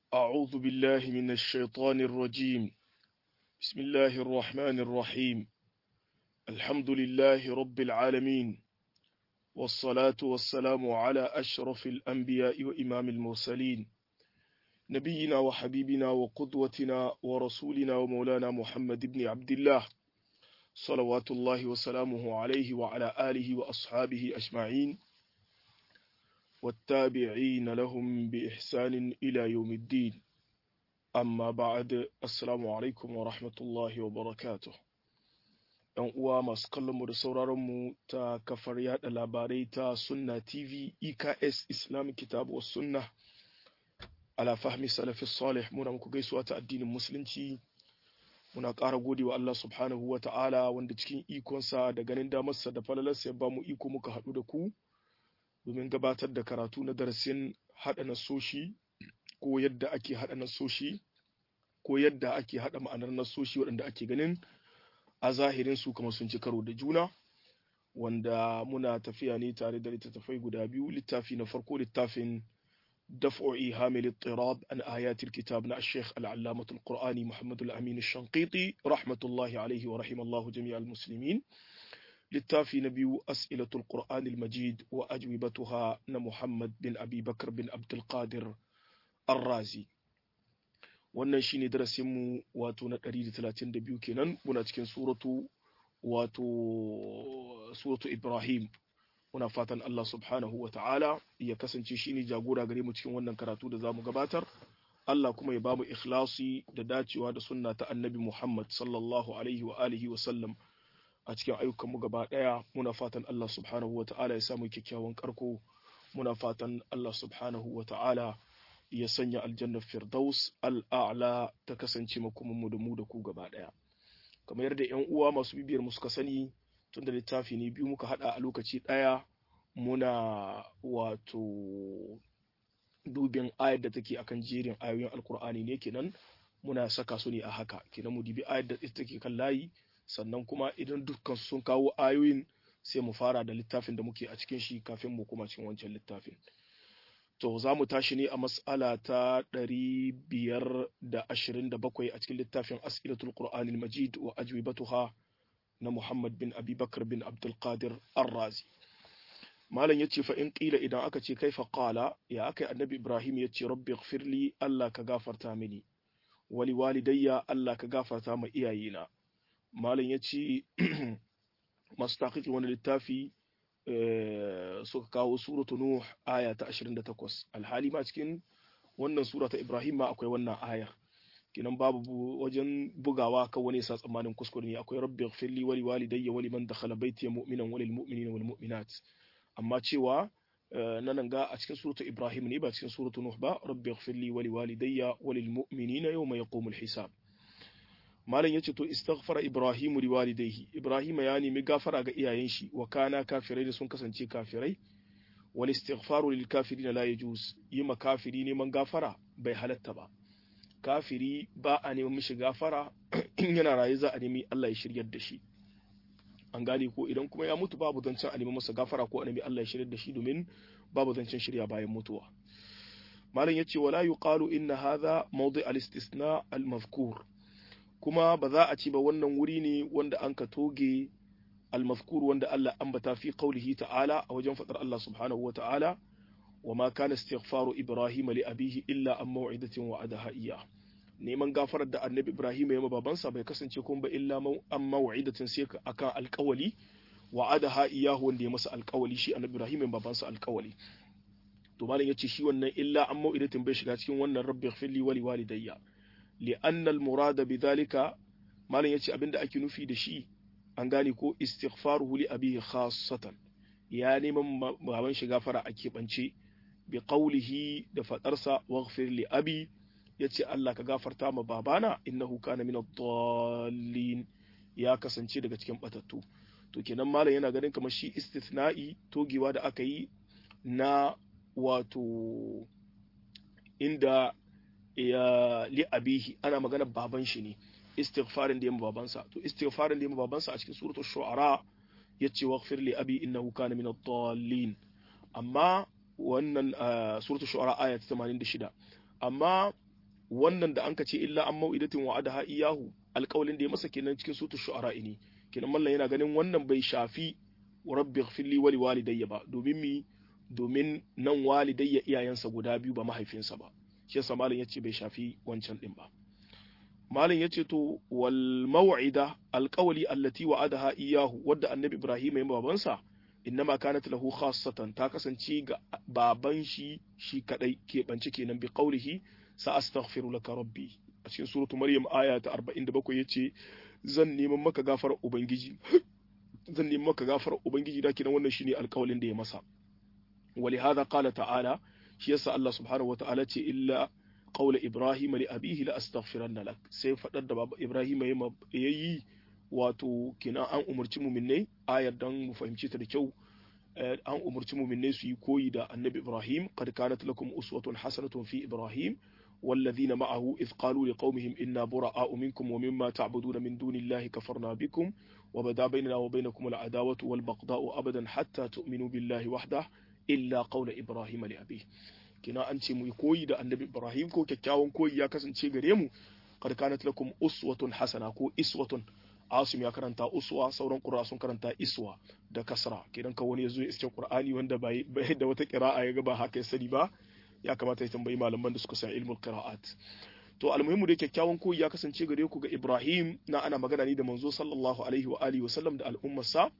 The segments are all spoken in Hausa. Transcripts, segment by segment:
أعوذ بالله من الشيطان الرجيم بسم الله الرحمن الرحيم الحمد لله رب العالمين والصلاة والسلام على أشرف الأنبياء وإمام المرسلين نبينا وحبيبنا وقدوتنا ورسولنا ومولانا محمد بن عبد الله صلوات الله وسلامه عليه وعلى آله وأصحابه أجمعين والتابعين لهم بإحسان إلى يوم الدين أما بعد السلام عليكم ورحمة الله وبركاته ‘Yan uwa masu kallonmu da sauraronmu ta kafar yada labarai ta Sunna TV EKS Islamic Kitabu wa Sunna ala fahmi salafi salih muna muku gaisuwa ta addinin musulunci muna ƙara gode wa Allah subhanahu wa ta'ala wanda cikin ikonsa da ganin damarsa da falalarsa ya ba mu iko muka haɗu da ku domin gabatar da karatu na darasin haɗa nasoshi ko yadda ake haɗa nasoshi ko yadda ake haɗa ma'anar nasoshi waɗanda ake ganin a zahirin su kamar sun ci karo da juna wanda muna tafiya ne tare da littattafai guda biyu littafi na farko littafin دفع إيهام الاضطراب عن آيات الكتاب نا الشيخ العلامة القرآني محمد الأمين الشنقيطي رحمة الله عليه ورحم الله جميع المسلمين littafi na biyu as'ilatul qur'anil majid wa ajwibatuha na muhammad bin abi bakar bin abdulkadir arrazi wannan shine darasinmu wato na 132 kenan muna cikin suratu wato suratu ibrahim muna fatan allah subhanahu wa ta'ala ya kasance shine jagora gare mu cikin wannan karatu da zamu gabatar Allah kuma ya bamu ikhlasi da dacewa da sunna ta annabi Muhammad sallallahu alaihi wa alihi wa sallam a cikin ayyukanmu gaba ɗaya muna fatan Allah subhanahu wa ta'ala ya samu kyakkyawan karko muna fatan Allah subhanahu wa ta'ala ya sanya aljannar firdaus al'a'la ta kasance makomanmu da mu da ku gaba ɗaya kamar yadda yan uwa masu bibiyar mu suka sani tun da littafi ne biyu muka haɗa a lokaci ɗaya muna wato dubin ayar da take akan jerin ayoyin alkur'ani ne kenan muna saka su ne a haka kenan mu dibi ayar da take kan layi sannan kuma idan dukkan sun kawo ayoyin sai mu fara da littafin da muke a cikin shi kafin mu kuma cikin wancan littafin to za mu tashi ne a mas'ala ta ɗari biyar da ashirin da bakwai a cikin littafin as'ilatul qur'anil majid wa ajwibatuha na muhammad bin abubakar bin abdulkadir arrazi malam ya ce fa in ƙila idan aka ce kaifa qala ya aka annabi ibrahim ya ce rabbi ighfirli allah ka gafarta mini wali walidayya allah ka gafarta ma iyayena malam ya ce masu taƙiƙi wani littafi suka kawo suratu nuh aya ta 28 alhali ma cikin wannan sura ta ibrahim ma akwai wannan aya kinan babu wajen bugawa kan wani sa tsammanin kuskure ne akwai rabbi ighfirli wali walidayya wali man dakhala baiti mu'minan walil mu'minina wal mu'minat amma cewa nan ga a cikin suratu ibrahim ne ba cikin suratu nuh ba rabbi ighfirli wali walidayya walil mu'minina yawma yaqumul hisab malam yace to istaghfara ibrahim li walidayhi ibrahim ya nemi gafara ga iyayen shi wa kana kafirai da sun kasance kafirai wal istighfaru lil kafirin la yajuz yi ma kafiri neman gafara bai halatta ba kafiri ba a neman mishi gafara in yana raye za a nemi Allah ya shiryar da shi an gane ko idan kuma ya mutu babu zancen a nemi masa gafara ko a nemi Allah ya shiryar da shi domin babu zancen shirya bayan mutuwa malam yace wala yuqalu inna hadha mawdi' al-istisna al-mazkur kuma ba za a ce ba wannan wuri ne wanda an ka toge almazkur wanda Allah ambata fi qaulihi ta'ala a wajen fadar Allah subhanahu wa ta'ala wa ma kana istighfaru ibrahim li abihi illa an maw'idatin wa'adaha iya neman gafarar da annabi ibrahim ya babansa bai kasance kuma ba illa an maw'idatin sai akan alƙawali wa'adaha iyahu wanda ya masa alƙawali shi annabi ibrahim ya babansa alƙawali to malam yace shi wannan illa an maw'idatin bai shiga cikin wannan rabbi ighfirli wa li walidayya لأن المراد بذلك ما لن يتي أبند أكي نفي دشي أنغاني كو استغفاره لأبيه خاصة يعني من مهبان شغافر أكي بانشي بقوله دفترسا واغفر لأبي يتي الله كغافر تام بابانا إنه كان من الضالين يا kasance daga cikin batattu to kenan malam yana ganin kamar shi istithna'i togewa da aka yi na wato inda ya li abihi ana magana baban shi ne istighfarin da yamma babansa to istighfarin da yamma babansa a cikin suratul shu'ara yace waghfir li abi innahu kana min ad-dallin amma wannan suratul shu'ara aya ta 86 amma wannan da anka ce illa an mau'idatin wa'adaha iyahu alƙawalin da ya masa kenan cikin sutu shu'ara ne kenan mallan yana ganin wannan bai shafi rabbi ighfirli wa liwalidayya ba domin mi domin nan walidayya iyayensa guda biyu ba mahaifinsa ba shi yasa malam yace bai shafi wancan din ba malam yace to wal maw'ida alqawli allati wa'adaha iyahu wadda annabi ibrahim ya babansa innama kanat lahu khassatan ta kasance ga baban shi shi kadai keɓance kenan bi qawlihi sa astaghfiru laka rabbi a cikin suratu maryam aya ta 47 yace zan neman maka gafarar ubangiji zan neman maka gafarar ubangiji da kenan wannan shine alƙawalin da ya masa ولهذا قال تعالى shi yasa Allah subhanahu wataala ce illa qawla ibrahim li abihi la astaghfiranna lak sai fadar da baba ibrahim yayi wato kina an umurci mu'minai ayar dan mu fahimci ta da kyau an umurci mu'minai su yi koyi da annabi ibrahim qad kanat lakum uswatun hasanatun fi ibrahim والذين معه إذ قالوا لقومهم إنا براء منكم ومما تعبدون من دون الله كفرنا بكم وبدا بيننا وبينكم العداوة والبغضاء أبدا حتى تؤمنوا بالله وحده illa qaula ibrahim li abi kina an ce mu yi koyi da annabi ibrahim ko kyakkyawan koyi ya kasance gare mu qad kanat lakum uswatun hasana ko iswatun asim ya karanta uswa sauran qur'a sun karanta iswa da kasra kidan ka wani yazo ya iske qur'ani wanda bai da wata qira'a ya ga ba haka ya sani ba ya kamata ya tambayi malaman da suka san ilmul qira'at to almuhimmu da kyakkyawan koyi ya kasance gare ku ga ibrahim na ana magana ne da manzo sallallahu alaihi wa alihi wa sallam da al'ummarsa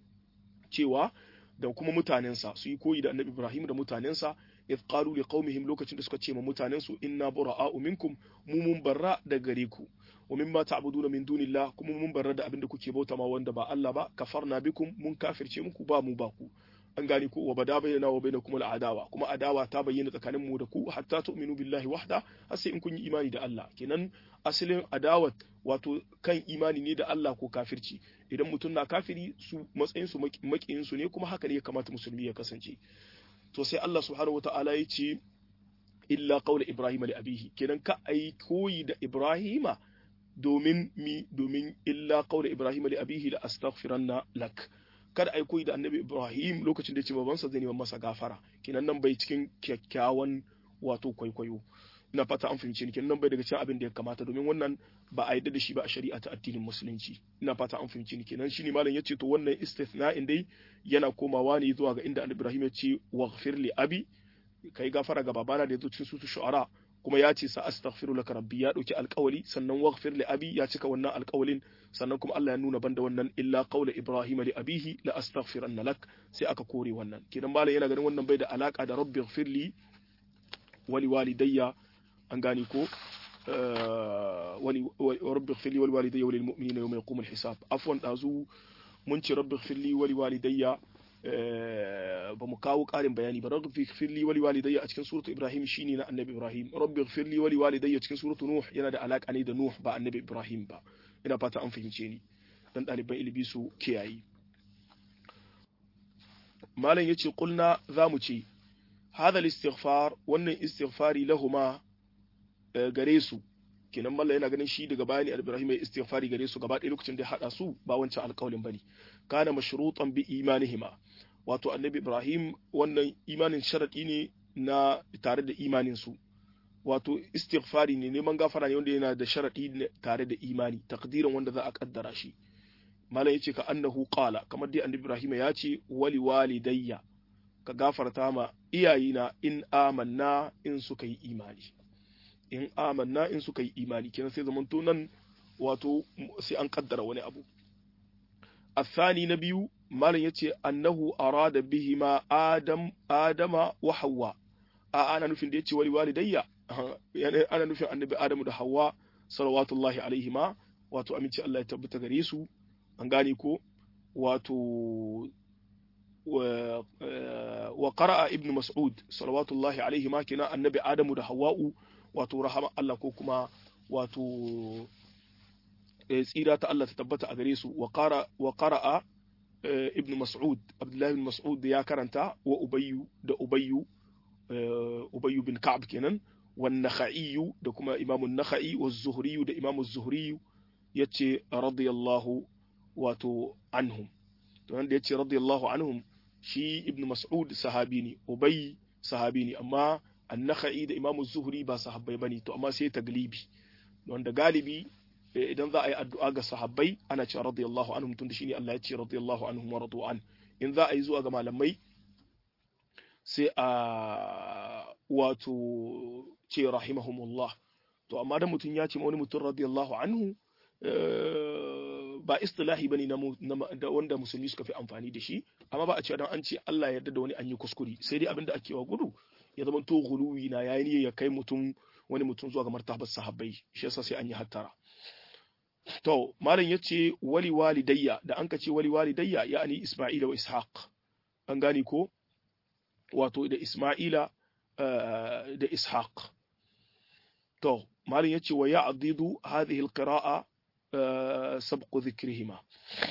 cewa da kuma mutanensa su yi koyi da annabi Ibrahim da mutanensa idh qalu li qaumihim lokacin da suka ce ma mutanensu inna bura'a'u minkum mu mun barra da gare ku wa mimma ta'buduna min dunillah kuma mun barra da abin da kuke bauta ma wanda ba Allah ba kafarna bikum mun kafirce muku ba mu ba ku an gane ku wa bada bayyana wa bainakum al'adawa kuma adawa ta bayyana tsakanin mu da ku hatta tu'minu billahi wahda har sai in kun yi imani da Allah kenan asalin adawat wato kan imani ne da Allah ko kafirci idan mutum na kafiri su matsayin su makiyin su ne kuma haka ne ya kamata musulmi ya kasance to sai Allah subhanahu wata'ala ya ce illa qawla ibrahim li abihi kenan ka ai koyi da ibrahima domin mi domin illa qawla ibrahim li abihi la astaghfiranna lak kada ai koyi da annabi ibrahim lokacin da ya ce babansa zai neman masa gafara kenan nan bai cikin kyakkyawan wato kwaikwayo ina fata an fahimci ni kenan bai daga cikin abin da ya kamata domin wannan ba a yadda da shi ba a shari'a ta addinin musulunci ina fata an fahimci ni kenan shine malam yace to wannan istithna'in dai yana komawa ne zuwa ga inda annabi Ibrahim ya ce waghfir li abi kai gafara ga babana da yazo cikin sutu shu'ara kuma ya ce sa astaghfiru laka rabbi ya dauki alƙawali sannan waghfir li abi ya cika wannan alƙawalin sannan kuma Allah ya nuna banda wannan illa qawla ibrahim li abihi la astaghfiranna lak sai aka kore wannan kenan malam yana ganin wannan bai da alaka da rabbi ighfir li wa li walidayya an gane ko rabbi ighfirli wal walidayya wal mu'minina yawma yaqumul hisab afwan dazu mun ce rabbi ighfirli wal walidayya ba mu kawo ƙarin bayani ba rabbi ighfirli wal walidayya a cikin suratu ibrahim shine na annabi ibrahim rabbi ighfirli wal walidayya cikin suratu nuh yana da alaka ne da nuh ba annabi ibrahim ba ina fata an fahimce ni dan ɗaliban ilimi su kiyaye malam yace kulna zamu ce hadha al-istighfar wannan istighfari lahuma gare su kenan mallan yana ganin shi daga bayani al-ibrahim ya istighfari gare su gaba ɗaya lokacin da ya hada su ba wancan alƙawlin bane kana mashrutan bi imanihima wato annabi ibrahim wannan imanin sharadi ne na tare da imanin su wato istighfari ne neman gafara ne wanda yana da sharadi tare da imani takdirin wanda za a kaddara shi malam yace ka annahu qala kamar dai annabi ibrahim ya ce wali walidayya ka gafarta ma iyayina in amanna in suka yi imani in amanna in suka yi imani kenan sai zamanto nan wato sai an kaddara wani abu الثاني نبي مالن yace annahu arada bihima adam adama wa hawa a ana nufin da yace wali walidayya ana nufin annabi adamu da hawa salawatullahi alaihima wato aminci Allah ya tabbata gare su an gane ko wato wa qara'a ibnu mas'ud salawatullahi alaihima kina annabi adamu da hawa'u wato rahama Allah ko kuma wato tsira ta Allah ta tabbata a gare su wa qara'a ibn Mas'ud Abdullahi ibn Mas'ud ya karanta wa Ubayyu da Ubayyu Ubayyu bin Ka'ab kenan wan Nakhai da kuma Imam an-Nakhai wa Zuhri da Imam az-Zuhri yace radiyallahu wato anhum to wanda yace radiyallahu anhum shi ibn Mas'ud sahabi ne Ubay sahabi ne amma an-nakhai da imamu zuhri ba sahabbai bane to amma sai taglibi wanda galibi idan za a yi addu'a ga sahabbai ana cewa radiyallahu anhum tunda shine Allah ya ce radiyallahu anhum wa radu an in za a yi zuwa ga malamai sai a wato ce rahimahumullah to amma dan mutum ya ce wani mutum radiyallahu anhu ba istilahi bane na wanda musulmi suka fi amfani da shi amma ba a ce dan an ce Allah yarda da wani an yi kuskure sai dai abinda ake wa gudu ya zama to guluwi na yayi ne ya kai mutum wani mutum zuwa ga martabar sahabbai shi yasa sai an yi hattara to malam yace wali walidayya da an ka ce wali walidayya yani isma'ila wa ishaq an gane ko wato da isma'ila da ishaq to malam yace wa ya'didu hadhihi alqira'a sabqu dhikrihima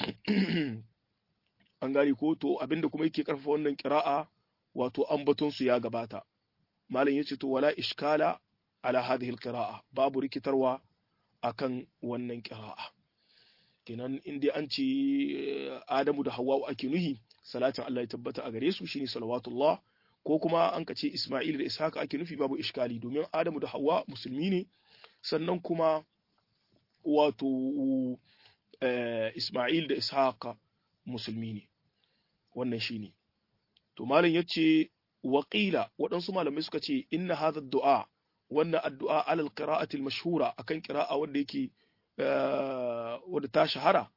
an gane ko to abinda kuma yake karfafa wannan qira'a wato ambaton su ya gabata malam yace to wala iskala ala hadhihi alqira'a babu rikitarwa akan wannan qira'a kenan inda an ce Adamu da Hawwa ake nuhi salatin Allah ya tabbata a gare su shine salawatullah ko kuma an ka ce Isma'il da Ishaq ake nufi babu iskali domin Adamu da Hawwa musulmi ne sannan kuma wato Isma'il da Ishaq musulmi ne wannan shine to malam yace waqila waɗansu malamai suka ce inna hadha du'a wannan addu'a alal qira'ati al-mashhura akan qira'a wanda yake wanda ta shahara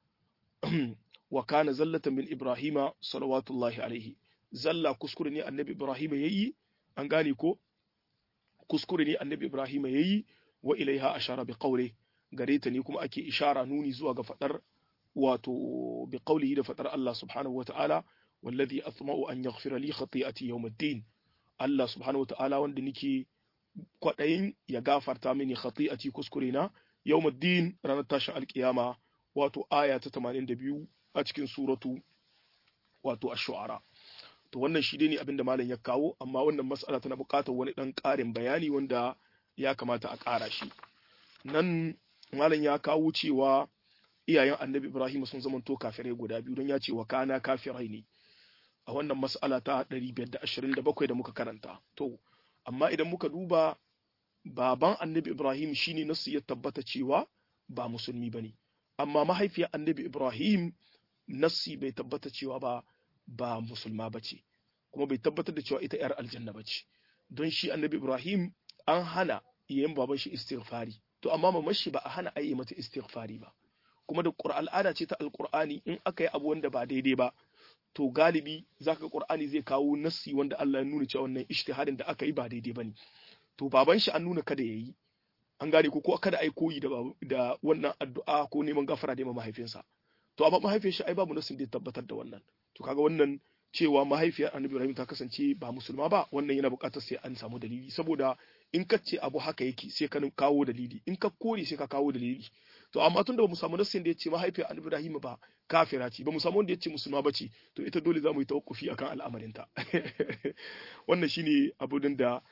wa kana zallatan min ibrahima salawatullahi alaihi zalla kuskure ne annabi ibrahima yayi an gane ko kuskure ne annabi ibrahima yayi wa ilaiha ashara bi qawli gare ta ne kuma ake ishara nuni zuwa ga fadar wato bi qawlihi da fadar Allah subhanahu wa ta'ala wallazi asma'u an yaghfira li khati'ati yawm ad-din Allah subhanahu wa ta'ala wanda nake kwaɗayin ya gafarta mini khati'ati kuskure na yawmuddin ranar tashin alkiyama wato aya ta 82 a cikin suratu wato ash-shu'ara to wannan shi ne abinda malam ya kawo amma wannan mas'ala tana buƙatar wani dan ƙarin bayani wanda ya kamata a ƙara shi nan malam ya kawo cewa iyayen annabi Ibrahim sun zamanto kafirai guda biyu don ya ce wa kana kafirai ne a wannan mas'ala ta 527 da muka karanta to amma idan muka duba baban annabi Ibrahim shine nasu ya tabbata cewa ba musulmi bane amma mahaifiyar annabi Ibrahim nassi bai tabbata cewa ba ba musulma bace kuma bai tabbatar da cewa ita yar aljanna bace don shi annabi Ibrahim an hana yayin baban shi istighfari to amma mamar shi ba a hana ayi mata istighfari ba kuma da Qur'an al'ada ce ta alqur'ani in aka yi abu wanda ba daidai ba to galibi zaka Qur'ani zai kawo nassi wanda Allah ya nuna cewa wannan ijtihadin da aka yi ba daidai bane to baban shi an nuna kada yayi an gane ko ko kada ai koyi da da wannan addu'a ko neman gafara da mahaifinsa to amma mahaifiyar shi ai babu nassin da ya tabbatar da wannan to kaga wannan cewa mahaifiyar Annabi Ibrahim ta kasance ba musulma ba wannan yana buƙatar sai an samu dalili saboda in ka ce abu haka yake sai ka kawo dalili in ka kore sai ka kawo dalili to amma tun da bamu samu nassin da ya ce mahaifiyar Annabi Ibrahim ba kafira ce bamu samu wanda ya ce musulma ba ce to ita dole za mu yi tawakkufi akan al'amarinta wannan shine abudin da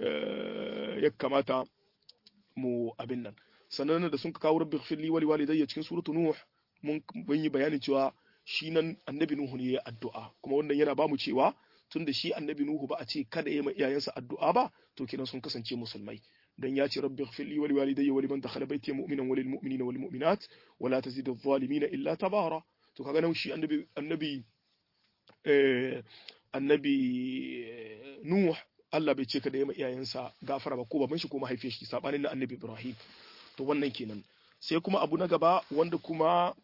ya kamata mu abin nan sannan da sun kawo rabbi firli wali walidayya cikin suratu nuh mun yi bayanin cewa shi nan annabi nuhu ne ya addu'a kuma wannan yana bamu cewa tun da shi annabi nuhu ba a ce kada ya ma iyayensa addu'a ba to kenan sun kasance musulmai dan ya ce rabbi ighfirli wa liwalidayya wa liman dakhala baiti mu'minan wa lil mu'minina wal mu'minat wa la tazid adh-dhalimina illa tabara to kaga nan shi annabi annabi eh annabi nuh Allah bai ce kada ya ma iyayensa gafara ba ko baban shi ko mahaifiyar shi sabanin na annabi Ibrahim to wannan kenan sai kuma abu na gaba wanda kuma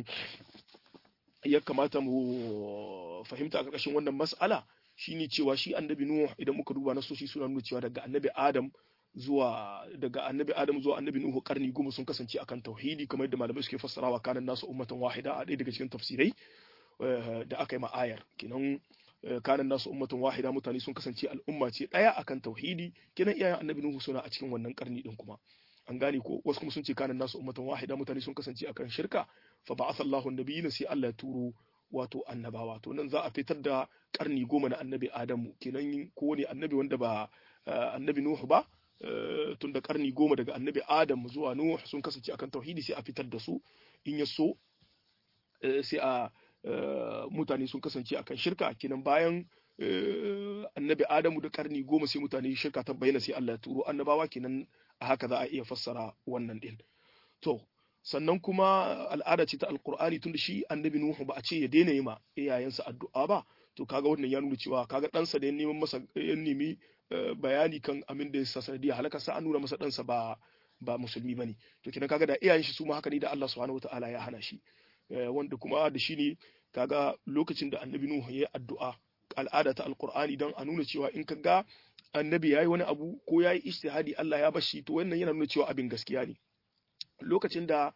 ya kamata mu fahimta a ƙarƙashin wannan mas'ala shine cewa shi annabi Nuh idan muka duba na soshi suna nuna cewa daga annabi Adam zuwa daga annabi Adam zuwa annabi Nuhu karni goma sun kasance akan tauhidi kamar yadda malamai suke fassarawa kanan nasu ummatan wahida a ɗaya daga cikin tafsirai da aka yi ma ayar kenan kanan nasu ummatan wahida mutane sun kasance al'umma ce ɗaya akan tauhidi kenan iyayen annabi Nuhu suna a cikin wannan karni din kuma an gane ko wasu kuma sun ce kanan nasu ummatan wahida mutane sun kasance akan shirka fa ba'atha Allahu an-nabiyina sai Allah ya turo wato annabawa to nan za a fitar da karni goma na annabi Adamu kenan ko ne annabi wanda ba annabi Nuhu ba tun da karni goma daga annabi Adam zuwa Nuh sun kasance akan tauhidi sai a fitar da su in ya so sai a mutane sun kasance akan shirka kenan bayan annabi Adamu da karni goma sai mutane shirka ta bayyana sai Allah ya turo annabawa kenan a haka za a iya fassara wannan din to sannan kuma al'ada ce ta alqur'ani tunda shi annabi Nuhu ba a ce ya daina yi ma iyayensa addu'a ba to kaga wannan ya nuna cewa kaga ɗansa da ya neman masa ya nemi bayani kan amin da ya sa sanadiyar halaka sa an nuna masa ɗansa ba ba musulmi bane to kenan kaga da iyayen shi su ma haka ne da Allah subhanahu wataala ya hana shi wanda kuma da shi ne kaga lokacin da annabi Nuhu ya addu'a al'ada ta alqur'ani dan a nuna cewa in kaga annabi yayi wani abu ko yayi ijtihadi Allah ya bashi to wannan yana nuna cewa abin gaskiya ne lokacin da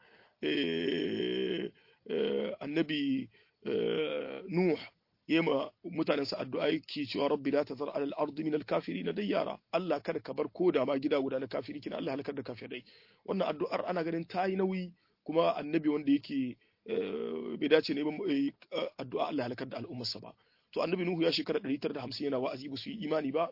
annabi Nuh yema mutanensa addu'a yake cewa rabbi la tazar alal ardi min al kafirin dayyara Allah kada ka bar koda ma gida guda na kafiri kina Allah halakar da kafirai wannan addu'ar ana ganin ta yi nauyi kuma annabi wanda yake bai dace ne ba addu'a Allah halakar da al'ummarsa ba to annabi Nuhu ya shekara 950 yana wa'azi ba su yi imani ba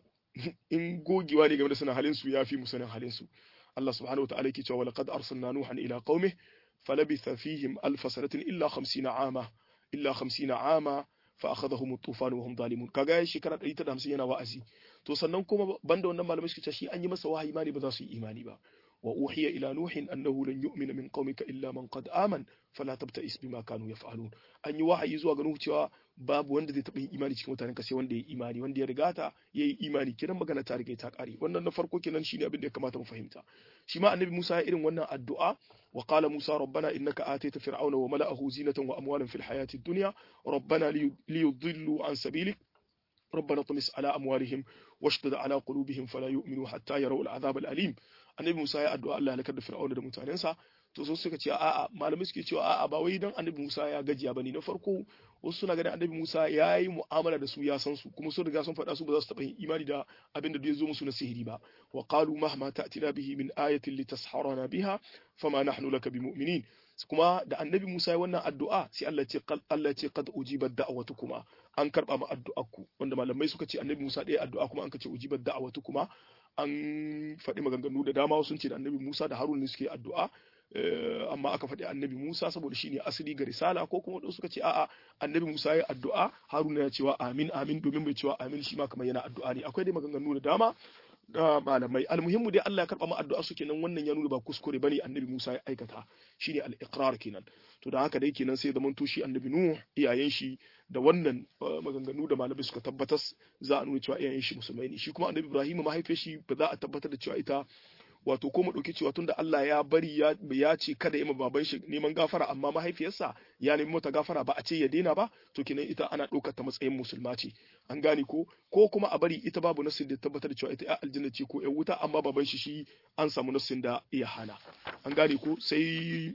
in gogewa ne game da sanin halin su yafi mu sanin halin su Allah subhanahu wa ta'ala yake cewa walaqad arsalna nuhan ila qaumihi falabitha fihim alf sanatin illa 50 ama illa 50 ama fa akhadhahum at-tufan wa hum zalimun kaga shekara 150 yana wa'azi to sannan kuma banda wannan malamai suke cewa shi an yi masa wahayi imani ba za su yi imani ba wa uhiya ila nuhin annahu lan yu'mina min qaumika illa man qad aman fala tabta'is bima kanu yaf'alun an yi wahayi zuwa ga nuhu cewa babu wanda zai taɓa yin imani cikin mutanen ka sai wanda ya yi imani wanda ya rigata ya yi imani kiran magana ta riga ta ƙare wannan na farko kenan shine abin da ya kamata mu fahimta shi ma annabi Musa ya irin wannan addu'a wa qala Musa rabbana innaka atayta fir'auna wa mala'ahu zinatan wa amwalan fil hayati dunya rabbana liyudillu an sabilik ربنا طمس على أموالهم واشدد على قلوبهم فلا يؤمنوا حتى يروا العذاب الأليم annabi Musa ya addu'a Allah halakar da Fir'auna da mutanensa to so suka ce a'a malamai suke cewa a'a ba wai dan annabi Musa ya gajiya bane na farko wasu suna ganin annabi Musa ya yi mu'amala da su ya san su kuma sun riga sun faɗa su ba za su taɓa yin imani da abin da ya zo musu na sihiri ba wa qalu mahma ta'tina bihi min ayatin litasharana biha fama nahnu laka bimu'minin kuma da annabi Musa ya wannan addu'a sai Allah ce Allah ce qad ujibat da'watukuma an karba ma addu'arku wanda malamai suka ce annabi Musa ɗaya addu'a kuma an ka ce ujibat da'watukuma an faɗi maganganu da dama sun ce da annabi Musa da Harun ne suke addu'a amma aka faɗi annabi Musa saboda shine asali ga risala ko kuma wasu suka ce a'a annabi Musa ya addu'a Haruna ya cewa amin amin domin bai cewa amin shi ma kamar yana addu'a ne akwai dai maganganu da dama da malamai almuhimmu dai Allah ya karba mu addu'a su kenan wannan ya nuna ba kuskure bane annabi Musa ya aikata shine al-iqrar kenan to da haka dai kenan sai zaman to shi annabi Nuh iyayen shi da wannan maganganu da malamai suka tabbatar za a nuna cewa iyayen shi musulmai ne shi kuma annabi Ibrahim mahaifiyar shi ba za a tabbatar da cewa ita wato ko mu ɗauki cewa tunda Allah ya bari ya ya ce kada ya ma baban shi neman gafara amma mahaifiyarsa ya nemi mata gafara ba a ce ya daina ba to kenan ita ana ɗaukar ta matsayin musulma ce an gane ko ko kuma a bari ita babu nassin da tabbatar da cewa ita ya aljanna ce ko ya wuta amma baban shi shi an samu nassin da ya hana an gane ko sai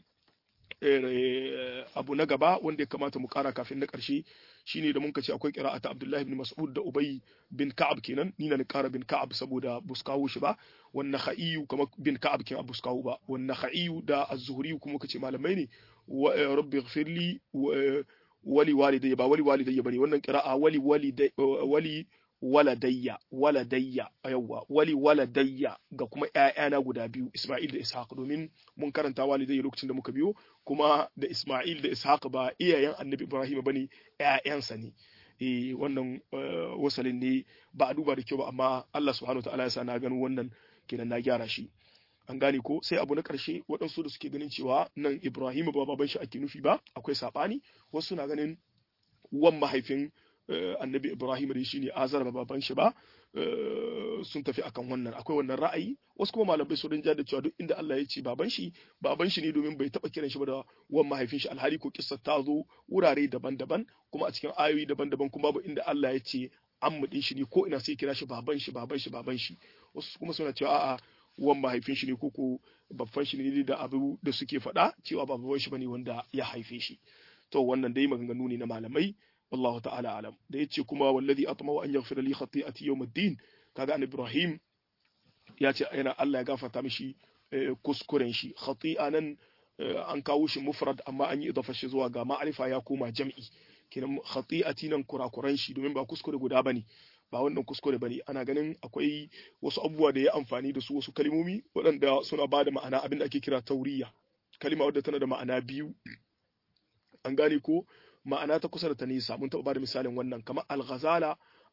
abu na gaba wanda ya kamata mu kara kafin na ƙarshe shine da muka ce akwai qira'ata Abdullahi ibn Mas'ud da Ubay bin Ka'ab kenan ni na ni kara bin Ka'ab saboda buskawo shi ba wan Nakhai kuma bin Ka'ab kin buskawo ba wan Nakhai da Az-Zuhri kuma kace malamai ne rabbi ighfirli wali walidayya ba wali walidayya bane wannan qira'a wali wali waladayya waladayya yawwa wali waladayya ga kuma ƴaƴana guda biyu Isma'il da Ishaq domin mun karanta walidayya lokacin da muka biyo kuma da Isma'il da Ishaq ba iyayen Annabi Ibrahim bane ƴaƴansa ne eh wannan wasalin ne ba a duba da kyau ba amma Allah subhanahu wataala ya sa na gano wannan kenan na gyara shi an gane ko sai abu na ƙarshe waɗansu da suke ganin cewa nan Ibrahim ba baban shi ake nufi ba akwai saɓani wasu na ganin wan mahaifin annabi Ibrahim da shi ne azar ba baban shi ba sun tafi akan wannan akwai wannan ra'ayi wasu kuma malamai su rinja da cewa duk inda Allah ya ce baban shi baban shi ne domin bai taba kiran shi ba da wan mahaifin shi alhali ko kissa ta zo wurare daban-daban kuma a cikin ayoyi daban-daban kuma babu inda Allah ya ce an mudin shi ne ko ina sai kira shi baban shi baban shi baban shi wasu kuma suna cewa a'a wan mahaifin shi ne ko ko babban shi ne da abu da suke faɗa cewa ba baban shi bane wanda ya haife shi to wannan dai maganganu ne na malamai والله تعالى أعلم da yace kuma wallazi atma'u an yaghfira li khati'ati yawm ad-din kaga an Ibrahim ya ce yana Allah ya gafarta mishi kuskuren shi khati'a nan an kawo shi mufrad amma an yi idafa shi zuwa ga ma'arifa ya koma jam'i kenan khati'ati nan kurakuran shi domin ba kuskure guda bane ba wannan kuskure bane ana ganin akwai wasu abubuwa da ya amfani da su wasu kalmomi waɗanda suna ba da ma'ana abin da ake kira tauriya kalima wadda tana da ma'ana biyu an gane ko ma'ana ta kusa da ta nisa mun taɓa bada misalin wannan kamar al-ghazala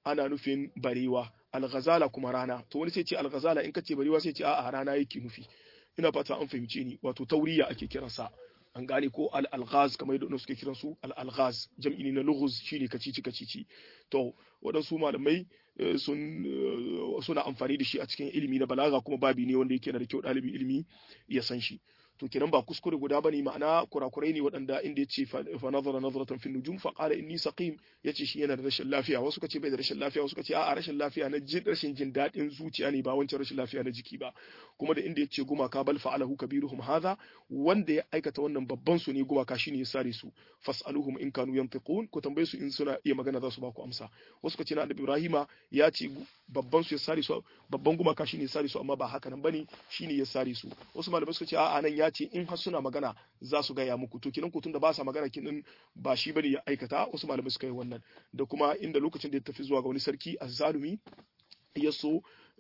ana nufin barewa al-ghazala kuma rana to wani sai ce al-ghazala in kace barewa sai ce a'a rana yake nufi ina fata an fahimce ni wato tauriya ake kiransa an gane ko al-alghaz kamar yadda suke kiran su al-alghaz jam'i ne na lughuz shine kacici kacici to waɗansu malamai sun suna amfani da shi a cikin ilimi na balaga kuma babi ne wanda yake da kyau ɗalibin ilimi ya san shi to kenan ba kuskure guda bane ma'ana kurakurai ne waɗanda inda yace fa nazara nazratan fi nujum fa qala inni saqim yace shi yana da rashin lafiya wasu kace bai da rashin lafiya wasu kace a'a rashin lafiya na jin rashin jin daɗin zuciya ne ba wancan rashin lafiya na jiki ba kuma da inda yace gumaka bal fa'alahu kabiruhum hadha wanda ya aikata wannan babban su ne gumaka shine ya sare su fas'aluhum in kanu yantiqun ko tambaye su in suna iya magana za su ba ku amsa wasu kace na annabi ibrahima ya ce babban su ya sare su babban gumaka shine ya sare su amma ba haka nan bane shine ya sare su wasu malamai suka ce a'a nan ya ce in har suna magana za su gaya muku to kinan kutun da ba sa magana kinan ba shi bane ya aikata wasu malamai suka yi wannan da kuma inda lokacin da ya tafi zuwa ga wani sarki azzalumi ya so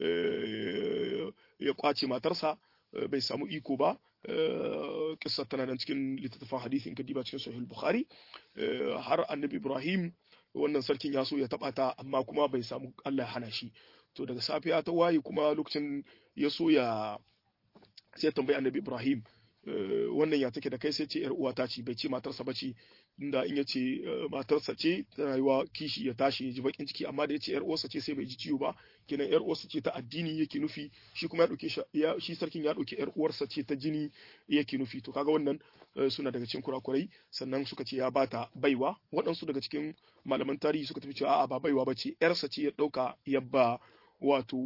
ya kwace matarsa bai samu iko ba kissa tana nan cikin littattafan hadisi in ka diba cikin sahih bukhari har annabi ibrahim wannan sarkin ya so ya taba ta amma kuma bai samu Allah ya hana shi to daga safiya ta waye kuma lokacin ya so ya sai tambayi annabi ibrahim wannan ya take da kai sai ce yar uwata ce bai ce matarsa ba ce inda in ya ce matarsa ce tana yiwa kishi ya tashi ya ji bakin ciki amma da ya ce yar uwarsa ce sai bai ji ciwo ba kenan yar uwarsa ce ta addini yake nufi shi kuma ya dauke shi sarkin ya dauke yar uwarsa ce ta jini yake nufi to kaga wannan suna daga cikin kurakurai sannan suka ce ya bata baiwa waɗansu daga cikin malaman tarihi suka tafi cewa a'a ba baiwa ba ce yarsa ce ya dauka yabba wato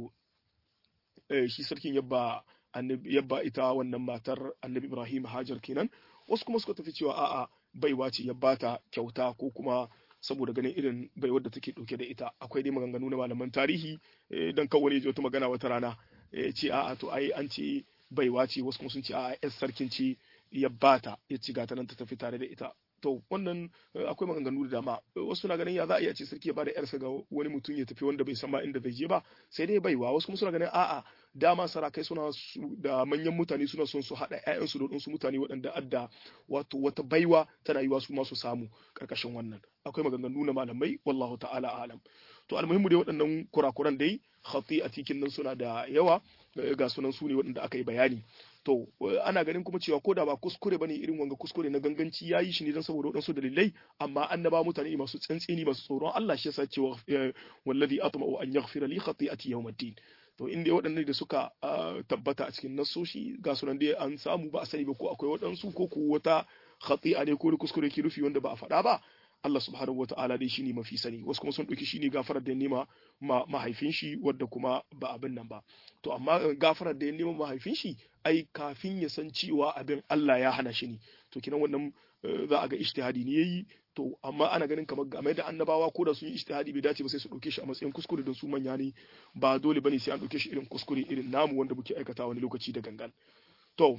shi sarkin yabba yabba ita wannan matar annabi Ibrahim Hajar kenan wasu kuma suka tafi cewa a'a baiwa ce ya bata kyauta ko kuma saboda ganin irin baiwar da take dauke da ita akwai dai maganganu na malaman tarihi dan kawai ne wata magana wata rana ce a'a to ai an ce baiwa ce wasu kuma sun ce a'a yar sarkin ce ya bata ya ci gata nan ta tafi tare da ita to wannan akwai maganganu da dama wasu na ganin ya za a iya ce sarki ya bada yarsa ga wani mutum ya tafi wanda bai san ma inda zai je ba sai dai baiwa wasu kuma suna ganin a'a dama sarakai suna da manyan mutane suna son su haɗa ƴaƴansu da waɗansu mutane waɗanda adda wato wata baiwa tana yiwa su ma su samu karkashin wannan akwai maganganu na malamai wallahu ta'ala alam to almuhimmu dai waɗannan kurakuran dai khati a cikin nan suna da yawa ga sunan su ne waɗanda aka yi bayani to ana ganin kuma cewa ko da ba kuskure bane irin wanga kuskure na ganganci yayi shi ne don saboda waɗansu dalilai amma annaba mutane masu tsantseni masu tsoron Allah shi yasa cewa wallazi atma'u an yaghfira li khati'ati yawmiddin to inda waɗannan da suka tabbata a cikin nassoshi ga sunan dai an samu ba a sani ba ko akwai waɗansu ko ko wata khati'a ne ko kuskure ke rufi wanda ba a faɗa ba Allah subhanahu wa ta'ala dai shine mafi sani wasu kuma sun ɗauki shine gafarar da nema mahaifin shi wadda kuma ba abin nan ba to amma gafarar da ya nema mahaifin shi ai kafin ya san cewa abin Allah ya hana shi ne to kinan wannan za a ga ijtihadi ne yayi to amma ana ganin kamar game da annabawa ko da sun yi ijtihadi bai dace ba sai su dauke shi a matsayin kuskure don su manya ne ba dole bane sai an dauke shi irin kuskure irin namu wanda muke aikata wani lokaci da gangan to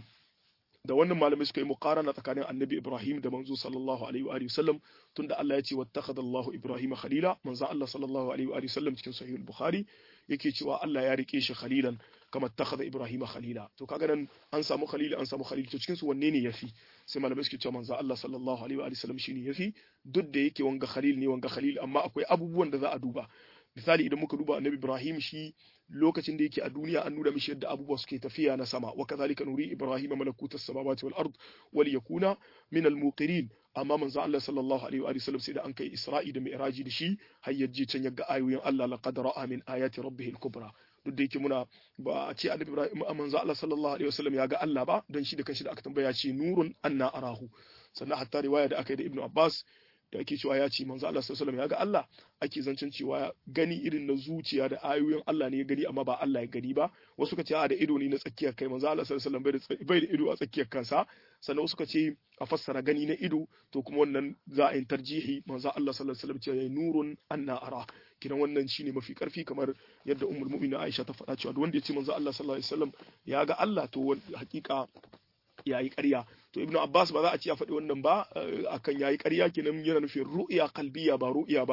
da wannan malamai suka yi muqarana tsakanin annabi Ibrahim da manzo sallallahu alaihi wa sallam tunda Allah ya ce wattakhadha Allahu Ibrahim khalila manzo Allah sallallahu alaihi wa sallam cikin sahih al-Bukhari yake cewa Allah ya rike shi khalilan kama takhadha Ibrahim khalila to kaga nan an samu khalil an samu khalil to cikin su wanne ne yafi sai malamai suke cewa manzo Allah sallallahu alaihi wa sallam shine yafi duk da yake wanga khalil ne wanga khalil amma akwai abubuwan da za a duba misali idan muka duba annabi Ibrahim shi lokacin da yake a duniya an nuna mishi yadda abubuwa suke tafiya na sama wa kadhalika nuri Ibrahim malakutas samawati wal ard wal yakuna min al muqirin amma manzo Allah sallallahu alaihi wa sallam sai da an kai Isra'i da Mi'raji da shi har yaje can yaga ayoyin Allah laqad ra'a min ayati rabbih al kubra duk da yake muna ba a ce annabi Ibrahim manzo Allah sallallahu alaihi wa sallam ya ga Allah ba dan shi da kanshi da aka tambaya ce nurun anna arahu sannan hatta riwaya da aka yi da Ibn Abbas da ake cewa ya ce manzo Allah sallallahu alaihi ya ga Allah ake zancen cewa gani irin na zuciya da ayoyin Allah ne ya gani amma ba Allah ya gani ba wasu ka ce a da ido ne na tsakiyar kai manzo Allah sallallahu alaihi bai da ido a tsakiyar kansa sannan wasu ka ce a fassara gani na ido to kuma wannan za a yi tarjihi manzo Allah sallallahu alaihi wasallam ce yayi nurun anna ara kidan wannan shine mafi karfi kamar yadda ummul mu'minin Aisha ta faɗa cewa duk wanda ya ce manzo Allah sallallahu alaihi wasallam ya ga Allah to hakika ya yi ƙarya to ibnu abbas ba za a ce ya faɗi wannan ba akan ya yi ƙarya kenan yana nufin ru'ya kalbiya ba ru'ya ba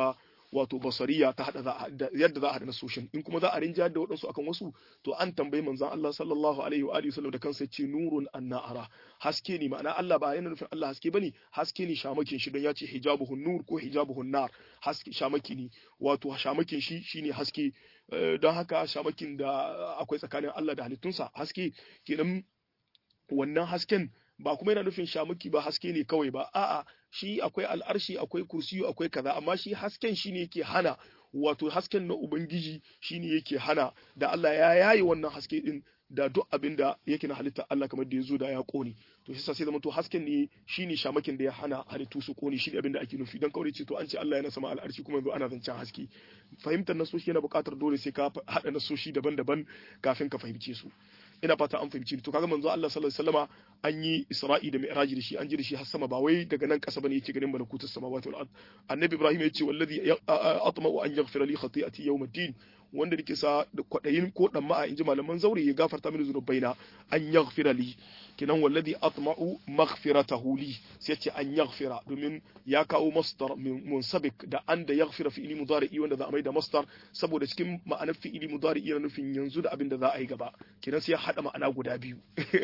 wato basariya ta hada yadda za a hada nasoshin in kuma za a rinja da waɗansu akan wasu to an tambayi manzon Allah sallallahu alaihi wa alihi wasallam da kansa ce nurun annara haske ne ma'ana Allah ba yana nufin Allah haske bane haske ne shamakin shi don ya ce hijabuhun nur ko hijabuhun nar haske shamaki ne wato shamakin shi shine haske don haka shamakin da akwai tsakanin Allah da halittunsa haske kenan wannan hasken ba kuma yana nufin shamuki ba haske ne kawai ba a'a shi akwai al'arshi akwai kursiyu akwai kaza amma shi hasken shi ne yake hana wato hasken na ubangiji shi ne yake hana da Allah ya yayi wannan haske din da duk abin da yake na halitta Allah kamar da ya zo da ya kone to shi sai zama to hasken ne shine shamakin da ya hana halittu su kone shi abin da ake nufi dan kawai ce to an ce Allah yana sama al'arshi kuma yanzu ana zancen haske fahimtar nasoshi yana buƙatar dole sai ka haɗa nasoshi daban-daban kafin ka fahimce su ina fata an fahimci to kaga manzo Allah sallallahu alaihi wasallama an yi Isra'i da Mi'raji da shi an ji da shi har sama ba wai daga nan kasa bane yake ganin malakutus samawati wal ard annabi Ibrahim yace wallazi atma'u an yaghfira li khati'ati yawm ad-din wanda nake sa da kwadayin ko dan ma'a inji malaman zauri ya gafarta mini zunubaina an yaghfira li kinan wallazi atma'u maghfiratahu li sai ce an yaghfira domin ya kawo masdar munsabik da an da yaghfira fi'ili mudari'i wanda za a mai da masdar saboda cikin ma'anar fi'ili mudari'i yana nufin yanzu da abin da za a yi gaba kinan sai ya hada ma'ana guda biyu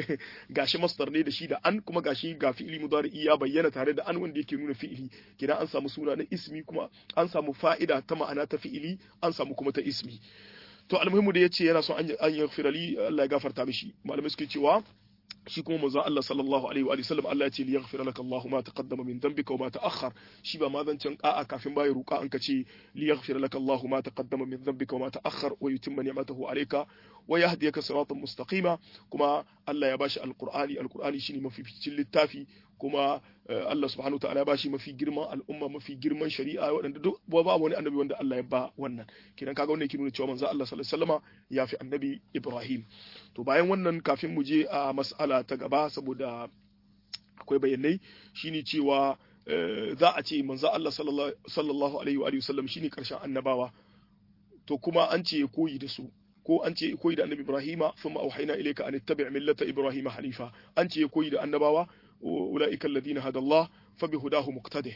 gashi masdar ne da shi da an kuma gashi ga fi'ili mudari'i ya bayyana tare da an wanda yake nuna fi'ili kinan an samu suna na ismi kuma an samu fa'ida ta ma'ana ta fi'ili an samu kuma ta ismi to almuhimu da yace yana son an yaghfira li Allah ya gafarta mishi malamai suke cewa shi kuma manzon Allah sallallahu alaihi wa sallam Allah ya ce liyaghfira laka Allah ma taqaddama min dhanbika wa ma ta'akhkhar shi ba ma zancen a'a kafin bai ruka an ka ce liyaghfira laka Allah ma taqaddama min dhanbika wa ma ta'akhkhar wa yutimma ni'matahu alayka wa yahdiyaka siratan mustaqima kuma Allah ya bashi alqur'ani alqur'ani shine mafificin littafi kuma Allah subhanahu ta'ala ya bashi mafi girman al'umma mafi girman shari'a waɗanda duk ba wani annabi wanda Allah ya ba wannan kidan kaga wannan yake nuna cewa manzo Allah sallallahu alaihi wasallama ya fi annabi Ibrahim to bayan wannan kafin mu je a mas'ala ta gaba saboda akwai bayanai shine cewa za a ce manzo Allah sallallahu alaihi wa sallam shine karshen annabawa to kuma an ce koyi da su ko an ce koyi da annabi Ibrahima thumma auhayna ilayka an ittabi' millata Ibrahima hanifa an ce koyi da annabawa ulaika alladhina hada Allah fa bihudahu muqtadi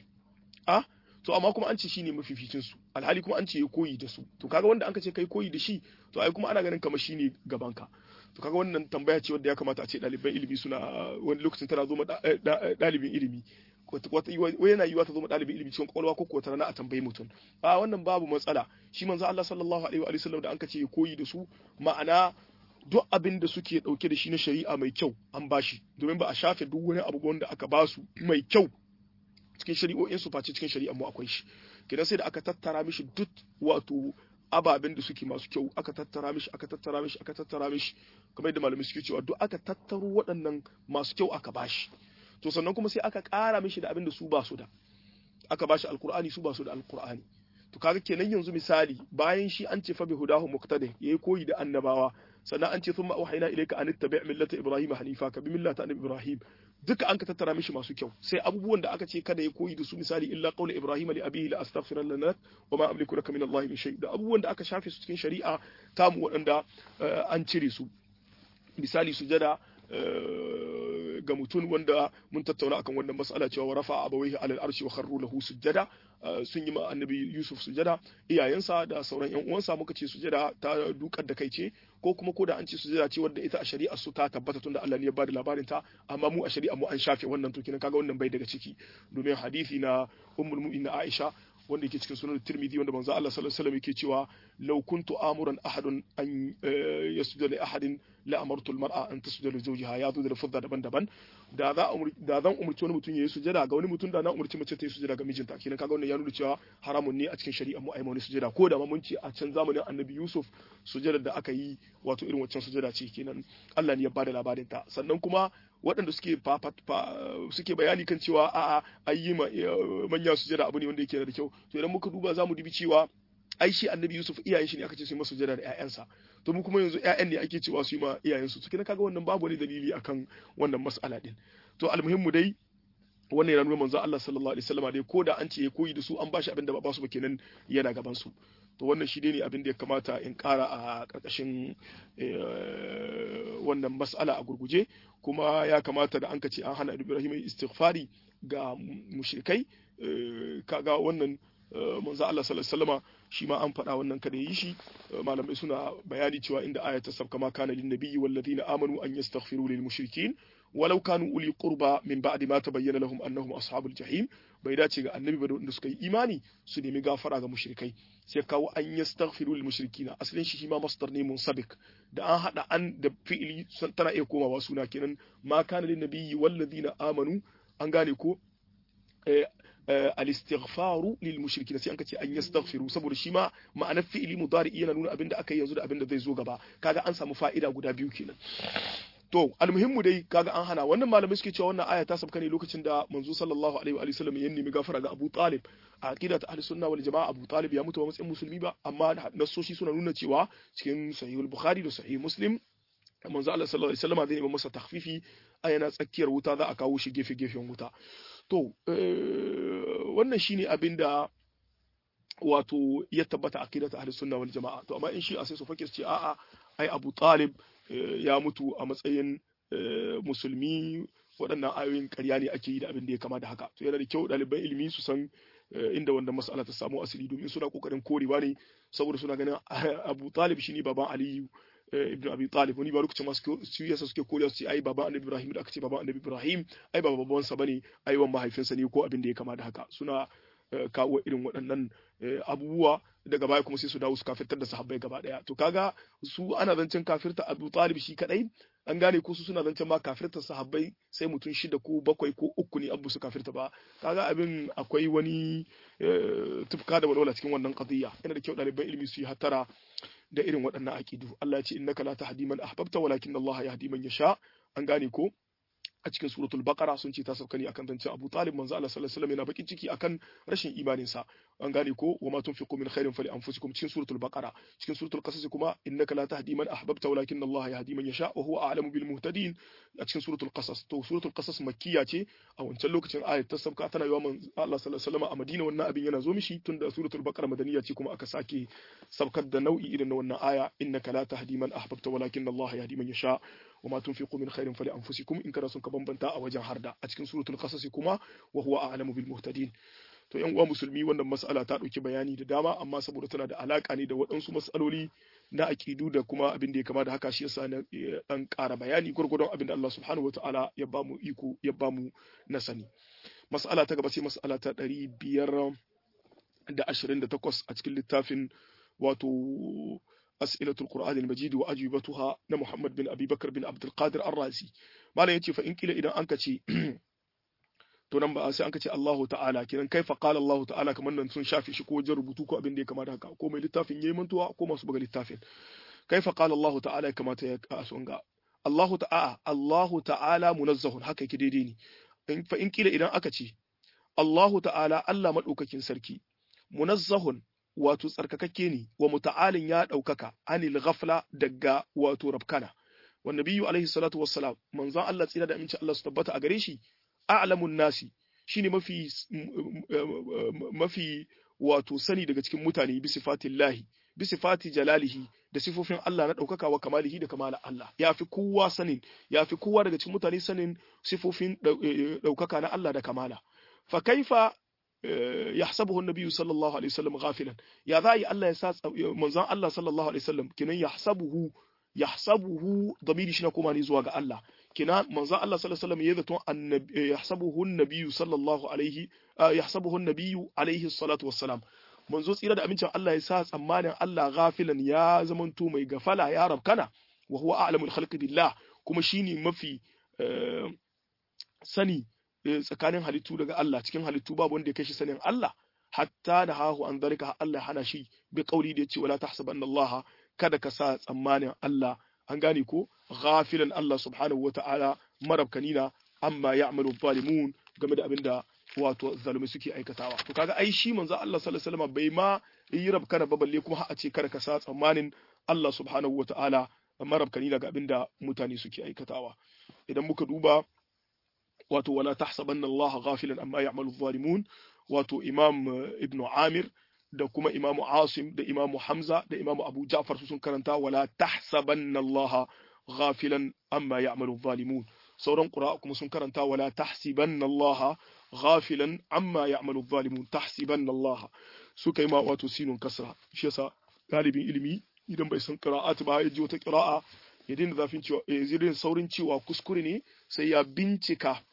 a to amma kuma an ce shine mafificin su alhali kuma an ce koyi da su to kaga wanda an ce kai koyi da shi to ai kuma ana ganin kamar shine gaban ka to kaga wannan tambaya ce wanda ya kamata a ce ɗaliban ilimi suna wani lokacin tana zo ma ɗalibin ilimi wai yana yiwa ta zo ma ɗalibin ilimi cikin kwakwalwa ko kuwa rana a tambayi mutum a wannan babu matsala shi manzo Allah sallallahu alaihi wa sallam da an ce koyi da su ma'ana duk abin da suke dauke da shi na shari'a mai kyau an bashi domin ba a shafe duk wani abu wanda aka basu mai kyau cikin shari'o'in su face cikin shari'ar mu akwai shi kidan sai da aka tattara mishi duk wato ababen da suke masu kyau aka tattara mishi aka tattara mishi aka tattara mishi kamar yadda malamai suke cewa duk aka tattaro waɗannan masu kyau aka bashi to sannan kuma sai aka ƙara mishi da abin da su ba su da aka bashi alkur'ani su ba su da alkur'ani to kaga kenan yanzu misali bayan shi an ce fa bi hudahu muqtada yayi koyi da annabawa sannan an ce thumma auhayna ilayka an tattabi' millata ibrahim hanifa ka bi millata annabi ibrahim duka an ka tattara mishi masu kyau sai abubuwan da aka ce kada ya koyi da su misali illa qawla ibrahim li abihi la astaghfira lana wa ma amliku laka min allahi min shay da abubuwan da aka shafe su cikin shari'a tamu waɗanda an cire su misali sujada ga mutum wanda mun tattauna akan wannan mas'ala cewa wa rafa abawaihi alal arshi wa kharru lahu sujada sun yi ma annabi Yusuf sujada iyayensa da sauran yan uwansa muka ce sujada ta dukar da kai ce ko kuma ko da an ce sujada ce wanda ita a shari'a su ta tabbata tunda Allah ne ya bada labarin ta amma mu a shari'a mu an shafe wannan to kenan kaga wannan bai daga ciki domin hadisi na ummul mu'minin Aisha wanda yake cikin sunan Tirmidhi wanda manzo Allah sallallahu alaihi wasallam yake cewa law kuntu amuran ahadun an yasjuda li ahadin la amartu al-mar'a an tasjuda li zawjiha ya zo da fadda daban-daban da za da zan umurci wani mutum yayi sujada ga wani mutum da na umurci mace ta yi sujada ga mijinta kenan kaga wannan ya nuna cewa haramun ne a cikin shari'ar mu ai wani sujada ko da ma mun ce a can zamanin Annabi Yusuf sujada da aka yi wato irin waccan sujada ce kenan Allah ne ya bada labarin ta sannan kuma waɗanda suke suke bayani kan cewa a'a ayi manya sujada abu ne wanda yake da kyau to idan muka duba zamu dubi cewa ai shi annabi Yusuf iyayen shi ne aka ce su yi masa sujada da ƴaƴansa to mu kuma yanzu ƴaƴan ne ake cewa su yi ma iyayen su kina kaga wannan babu wani dalili akan wannan mas'ala din to almuhimmu dai wannan yana nuna manzo Allah sallallahu alaihi wasallam dai ko da an ce ya koyi da su an bashi abin da ba su ba kenan yana gaban su to wannan shi ne abin da ya kamata in ƙara a ƙarƙashin wannan mas'ala a gurguje kuma ya kamata da an ka ce an hana Ibrahim istighfari ga mushrikai kaga wannan manzo Allah sallallahu alaihi wasallama shi ma an faɗa wannan kada yi shi malamai suna bayani cewa inda aya ta sabka ma kana lin nabiyyi wal ladina amanu an yastaghfiru lil mushrikin walau kanu uli qurba min ba'di ma tabayyana lahum annahum ashabul jahim bai dace ga annabi ba da suka yi imani su nemi gafara ga mushrikai sai kawo an yastaghfiru lil mushrikina asalin shi ma masdar ne munsabik da an hada an da fi'ili tana iya komawa suna kenan ma kana lin nabiyyi wal ladina amanu an gane ko al-istighfaru lil mushrikin sai an kace an yastaghfiru saboda shi ma ma'anar fi'ili mudari yana nuna abinda aka yi yanzu da abinda zai zo gaba kaga an samu fa'ida guda biyu kenan to almuhimmu dai kaga an hana wannan malamai suke cewa wannan aya ta sabka ne lokacin da manzo sallallahu alaihi wa sallam ya nemi gafara ga Abu Talib a aqida ta ahlus sunna wal jamaa Abu Talib ya mutu ba matsayin musulmi ba amma nasoshi suna nuna cewa cikin sahihul bukhari da sahih muslim manzo Allah sallallahu alaihi wasallam zai nemi masa takhfifi ayana tsakiyar wuta za a kawo shi gefe gefen wuta to wannan shine abin da wato ya tabbata aqidatu ahlus sunna wal jamaa to amma in shi a sai su fakir ce a'a ai Abu Talib ya mutu a matsayin musulmi waɗannan ayoyin ƙarya ne ake yi da abin da ya kama da haka to yana da kyau ɗaliban ilimi su san inda wannan mas'ala ta samu asali domin suna kokarin korewa ne saboda suna ganin Abu Talib shine baban Aliyu ibn Abi Talib wani ba lokacin masu su yasa suke koriya su ce ai baban Annabi Ibrahim da aka ce baban Annabi Ibrahim ai baba baban sa bane ai wan mahaifinsa ne ko abin da ya kama da haka suna kawo irin waɗannan abubuwa daga baya kuma sai su dawo su kafirtar da sahabbai gaba daya to kaga su ana zancen kafirta Abu Talib shi kadai an gane ko su suna zancen ma kafirta sahabbai sai mutum shida ko bakwai ko uku ne abu su kafirta ba kaga abin akwai wani tufka da walwala cikin wannan qadiyya yana da kyau ɗaliban ilimi su yi hatara da irin waɗannan aqidu Allah ya ce innaka la tahdi man ahbabta walakin Allah yahdi man yasha an gane ko a cikin suratul baqara sun ce ta sauka ne akan zancen Abu Talib manzo Allah sallallahu alaihi wasallam yana bakin ciki akan rashin imanin sa an gane ko wa ma tunfiqu min khairin fali anfusikum cikin suratul baqara cikin suratul qasas kuma innaka la tahdi man ahbabta walakin Allah yahdi man yasha wa huwa a'lamu bil muhtadin a cikin suratul qasas to suratul qasas makkiya ce a wancan lokacin ayat ta sauka tana yawa man Allah sallallahu alaihi wasallam a Madina wannan abin yana zo mishi tunda suratul baqara madaniya ce kuma aka sake saukar da nau'i irin na wannan aya innaka la tahdi man ahbabta walakin Allah yahdi man yasha وما تنفقوا من خير فلأنفسكم إن كان سنك بمبنتا أو وجه هردا أتكن سورة القصص كما وهو أعلم بالمهتدين to yan uwa musulmi wannan mas'ala ta ɗauki bayani da dama amma saboda tana da alaka ne da waɗansu mas'aloli na aƙidu da kuma abin da ya kama da haka shi yasa na ɗan ƙara bayani gwargwadon abin da Allah subhanahu wataala ya ba mu iko ya ba mu na sani mas'ala ta gaba sai mas'ala ta ɗari biyar da ashirin da takwas a cikin littafin wato أسئلة القرآن المجيد وأجوبتها محمد بن أبي بكر بن عبد القادر الرازي ما لا يتي فإن كلا إذا أنك تي tunan ba sai an kace Allahu ta'ala kiran kaifa qala Allahu ta'ala kamar nan sun shafi shi ko wajen rubutu ko abin da ya kamata haka ko mai littafin yayi mantuwa ko masu buga littafin kaifa qala Allahu ta'ala ya kamata ya kasun ga Allahu ta'ala Allahu ta'ala munazzahun haka yake daidai ne fa in kila idan aka ce Allahu ta'ala Allah madaukakin sarki munazzahun wato tsarkakakke ne wa muta'alin ya ɗaukaka anil ghafla daga wato rabkana wa nabiyyu alaihi salatu wassalam manzon Allah tsira da aminci Allah su tabbata a gare shi a'lamun nasi shine mafi mafi wato sani daga cikin mutane bi sifatillahi bi sifati jalalihi da sifofin Allah na ɗaukaka wa kamalihi da kamala Allah ya fi kowa sanin ya fi kowa daga cikin mutane sanin sifofin ɗaukaka na Allah da kamala fa kaifa يحسبه النبي صلى الله عليه وسلم غافلا يا ذاي الله يساس منزان الله صلى الله عليه وسلم كنن يحسبه يحسبه ضمير شنا كما ني زوا ga Allah kina manzon Allah sallallahu alaihi wasallam ya zato annabi yahsabuhu an-nabiy sallallahu alaihi yahsabuhu an-nabiy alaihi salatu wassalam manzo tsira da amincin Allah ya sa tsammanin Allah ghafilan ya zamanto mai gafala ya rabkana wa huwa a'lamul khalqi billah kuma shine mafi sani tsakanin halittu daga Allah cikin halittu babu wanda ya kai shi sanin Allah hatta da hahu an zalika Allah hana shi bi kauli da yace wala tahsabanna Allah kada ka sa tsammanin Allah an gane ko ghafilan Allah subhanahu wata'ala marabkanina amma ya'malu zalimun game da abinda wato zalumi suke aikatawa to kaga ai shi manzo Allah sallallahu alaihi wasallam bai ma yi rabkana ba balle kuma a ce kada ka sa tsammanin Allah subhanahu wata'ala marabkanina ga abinda mutane suke aikatawa idan muka duba wato wala tahsabanna Allah ghafilan amma ya'malu zalimun wato Imam Ibn Amir da kuma Imam Asim da Imam Hamza da Imam Abu Ja'far su sun karanta wala tahsabanna Allah ghafilan amma ya'malu zalimun sauran qira'a kuma sun karanta wala tahsibanna Allah ghafilan amma ya'malu zalimun tahsibanna Allah suka yi ma wato sinun kasra shi yasa galibin ilimi idan bai san qira'at ba ya ji wata qira'a ya dinga zafin cewa ya dinga saurin cewa kuskure ne sai ya bincika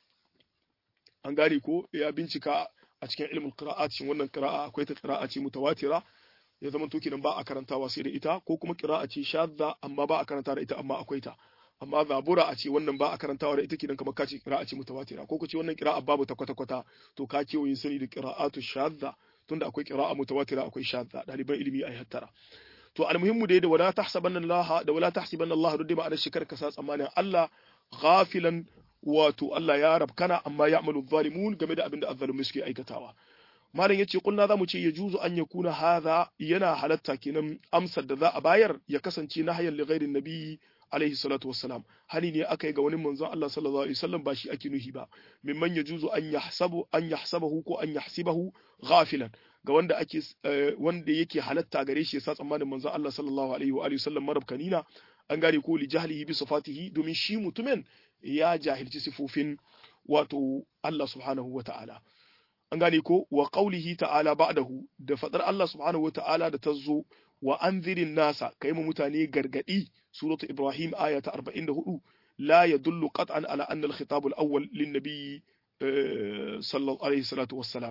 an gane ko ya bincika a cikin ilmin qira'at shin wannan qira'a akwai ta qira'a ce mutawatira ya zama to kenan ba a karantawa sai da ita ko kuma qira'a ce shadda amma ba a karanta da ita amma akwai ta amma zabura a ce wannan ba a karantawa da ita kenan kamar kace qira'a ce mutawatira ko kace wannan qira'a babu ta kwata kwata to ka kewaye sani da qira'atu shadda tunda akwai qira'a mutawatira akwai shadda daliban ilimi ai hattara to almuhimmu dai da wala tahsabanna Allah da wala tahsabanna Allah duk ma ma'anar shikar ka sa tsammanin Allah ghafilan wato Allah ya rabkana amma ya'malu zalimun game da abin da azzalumi suke aikatawa malam yace kulna zamu ce ya juzu an yakuna hadha yana halatta kenan amsar da za a bayar ya kasance na hayyan li ghairin nabi alaihi salatu wassalam hani ne aka yi ga wani manzon Allah sallallahu alaihi wasallam ba shi ake nuhi ba mimman yajuzu an yahsabu an yahsabahu ko an yahsibahu ghafilan ga wanda ake wanda yake halatta gare shi yasa tsammanin manzon Allah sallallahu alaihi wa alihi wasallam marabkanina an gane ko li jahlihi bi sifatihi domin shi mutumin ya jahilci sifofin wato Allah subhanahu wa ta'ala an gane ko wa qaulihi ta'ala ba'dahu da fadar Allah subhanahu wa ta'ala da tazo wa anzirin nasa kai mu mutane gargadi suratu ibrahim aya ta 44 la yadullu qat'an ala anna al-khitab al-awwal lin-nabi sallallahu alaihi salatu wassalam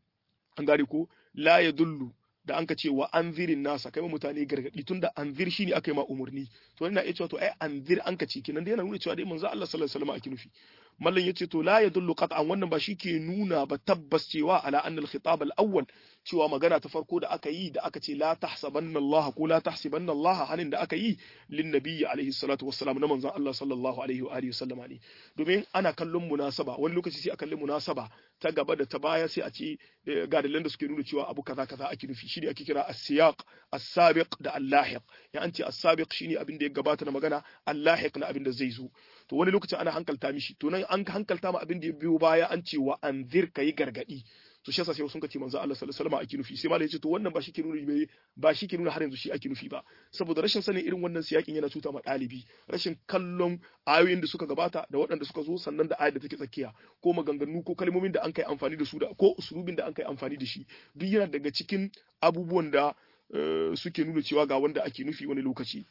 an gane ko la yadullu da an ka ce wa anzirin nasa kai mutane gargadi tunda anzir shine aka yi ma umurni to ina iya cewa to ai anzir an ka ce kenan da yana nuna cewa dai manzo Allah sallallahu alaihi wasallam ake nufi mallan yace to la yadullu qat'an wannan ba ke nuna ba tabbas cewa ala anna al-khitab al-awwal cewa magana ta farko da aka yi da aka ce la tahsabanna Allah ko la tahsibanna Allah hanin da aka yi lin nabiyyi alaihi salatu wassalam na manzon Allah sallallahu alaihi wa alihi wasallama ne domin ana kallon munasaba wani lokaci sai a kalli munasaba ta gaba da ta baya sai a ce ga dalilan da suke nuna cewa abu kaza kaza ake nufi shine ake kira as-siyaq as-sabiq da al-lahiq ya an ce as-sabiq shine abin da ya gabata na magana al-lahiq na abin da zai zo to wani lokacin ana hankalta mishi to nan an hankalta ma abin da ya biyo baya an ce wa anzir kai gargadi to shi yasa sai sun kace manzo Allah sallallahu alaihi wasallam ake nufi sai malai ya ce to wannan ba shi ke nuna ba shi ke nuna har yanzu shi ake nufi ba saboda rashin sanin irin wannan siyakin yana cuta ma dalibi rashin kallon ayoyin da suka gabata da waɗanda suka zo sannan da ayar da take tsakiya ko maganganu ko kalmomin da an kai amfani da su da ko usulubin da an kai amfani da shi duk yana daga cikin abubuwan da suke nuna cewa ga wanda ake nufi wani lokaci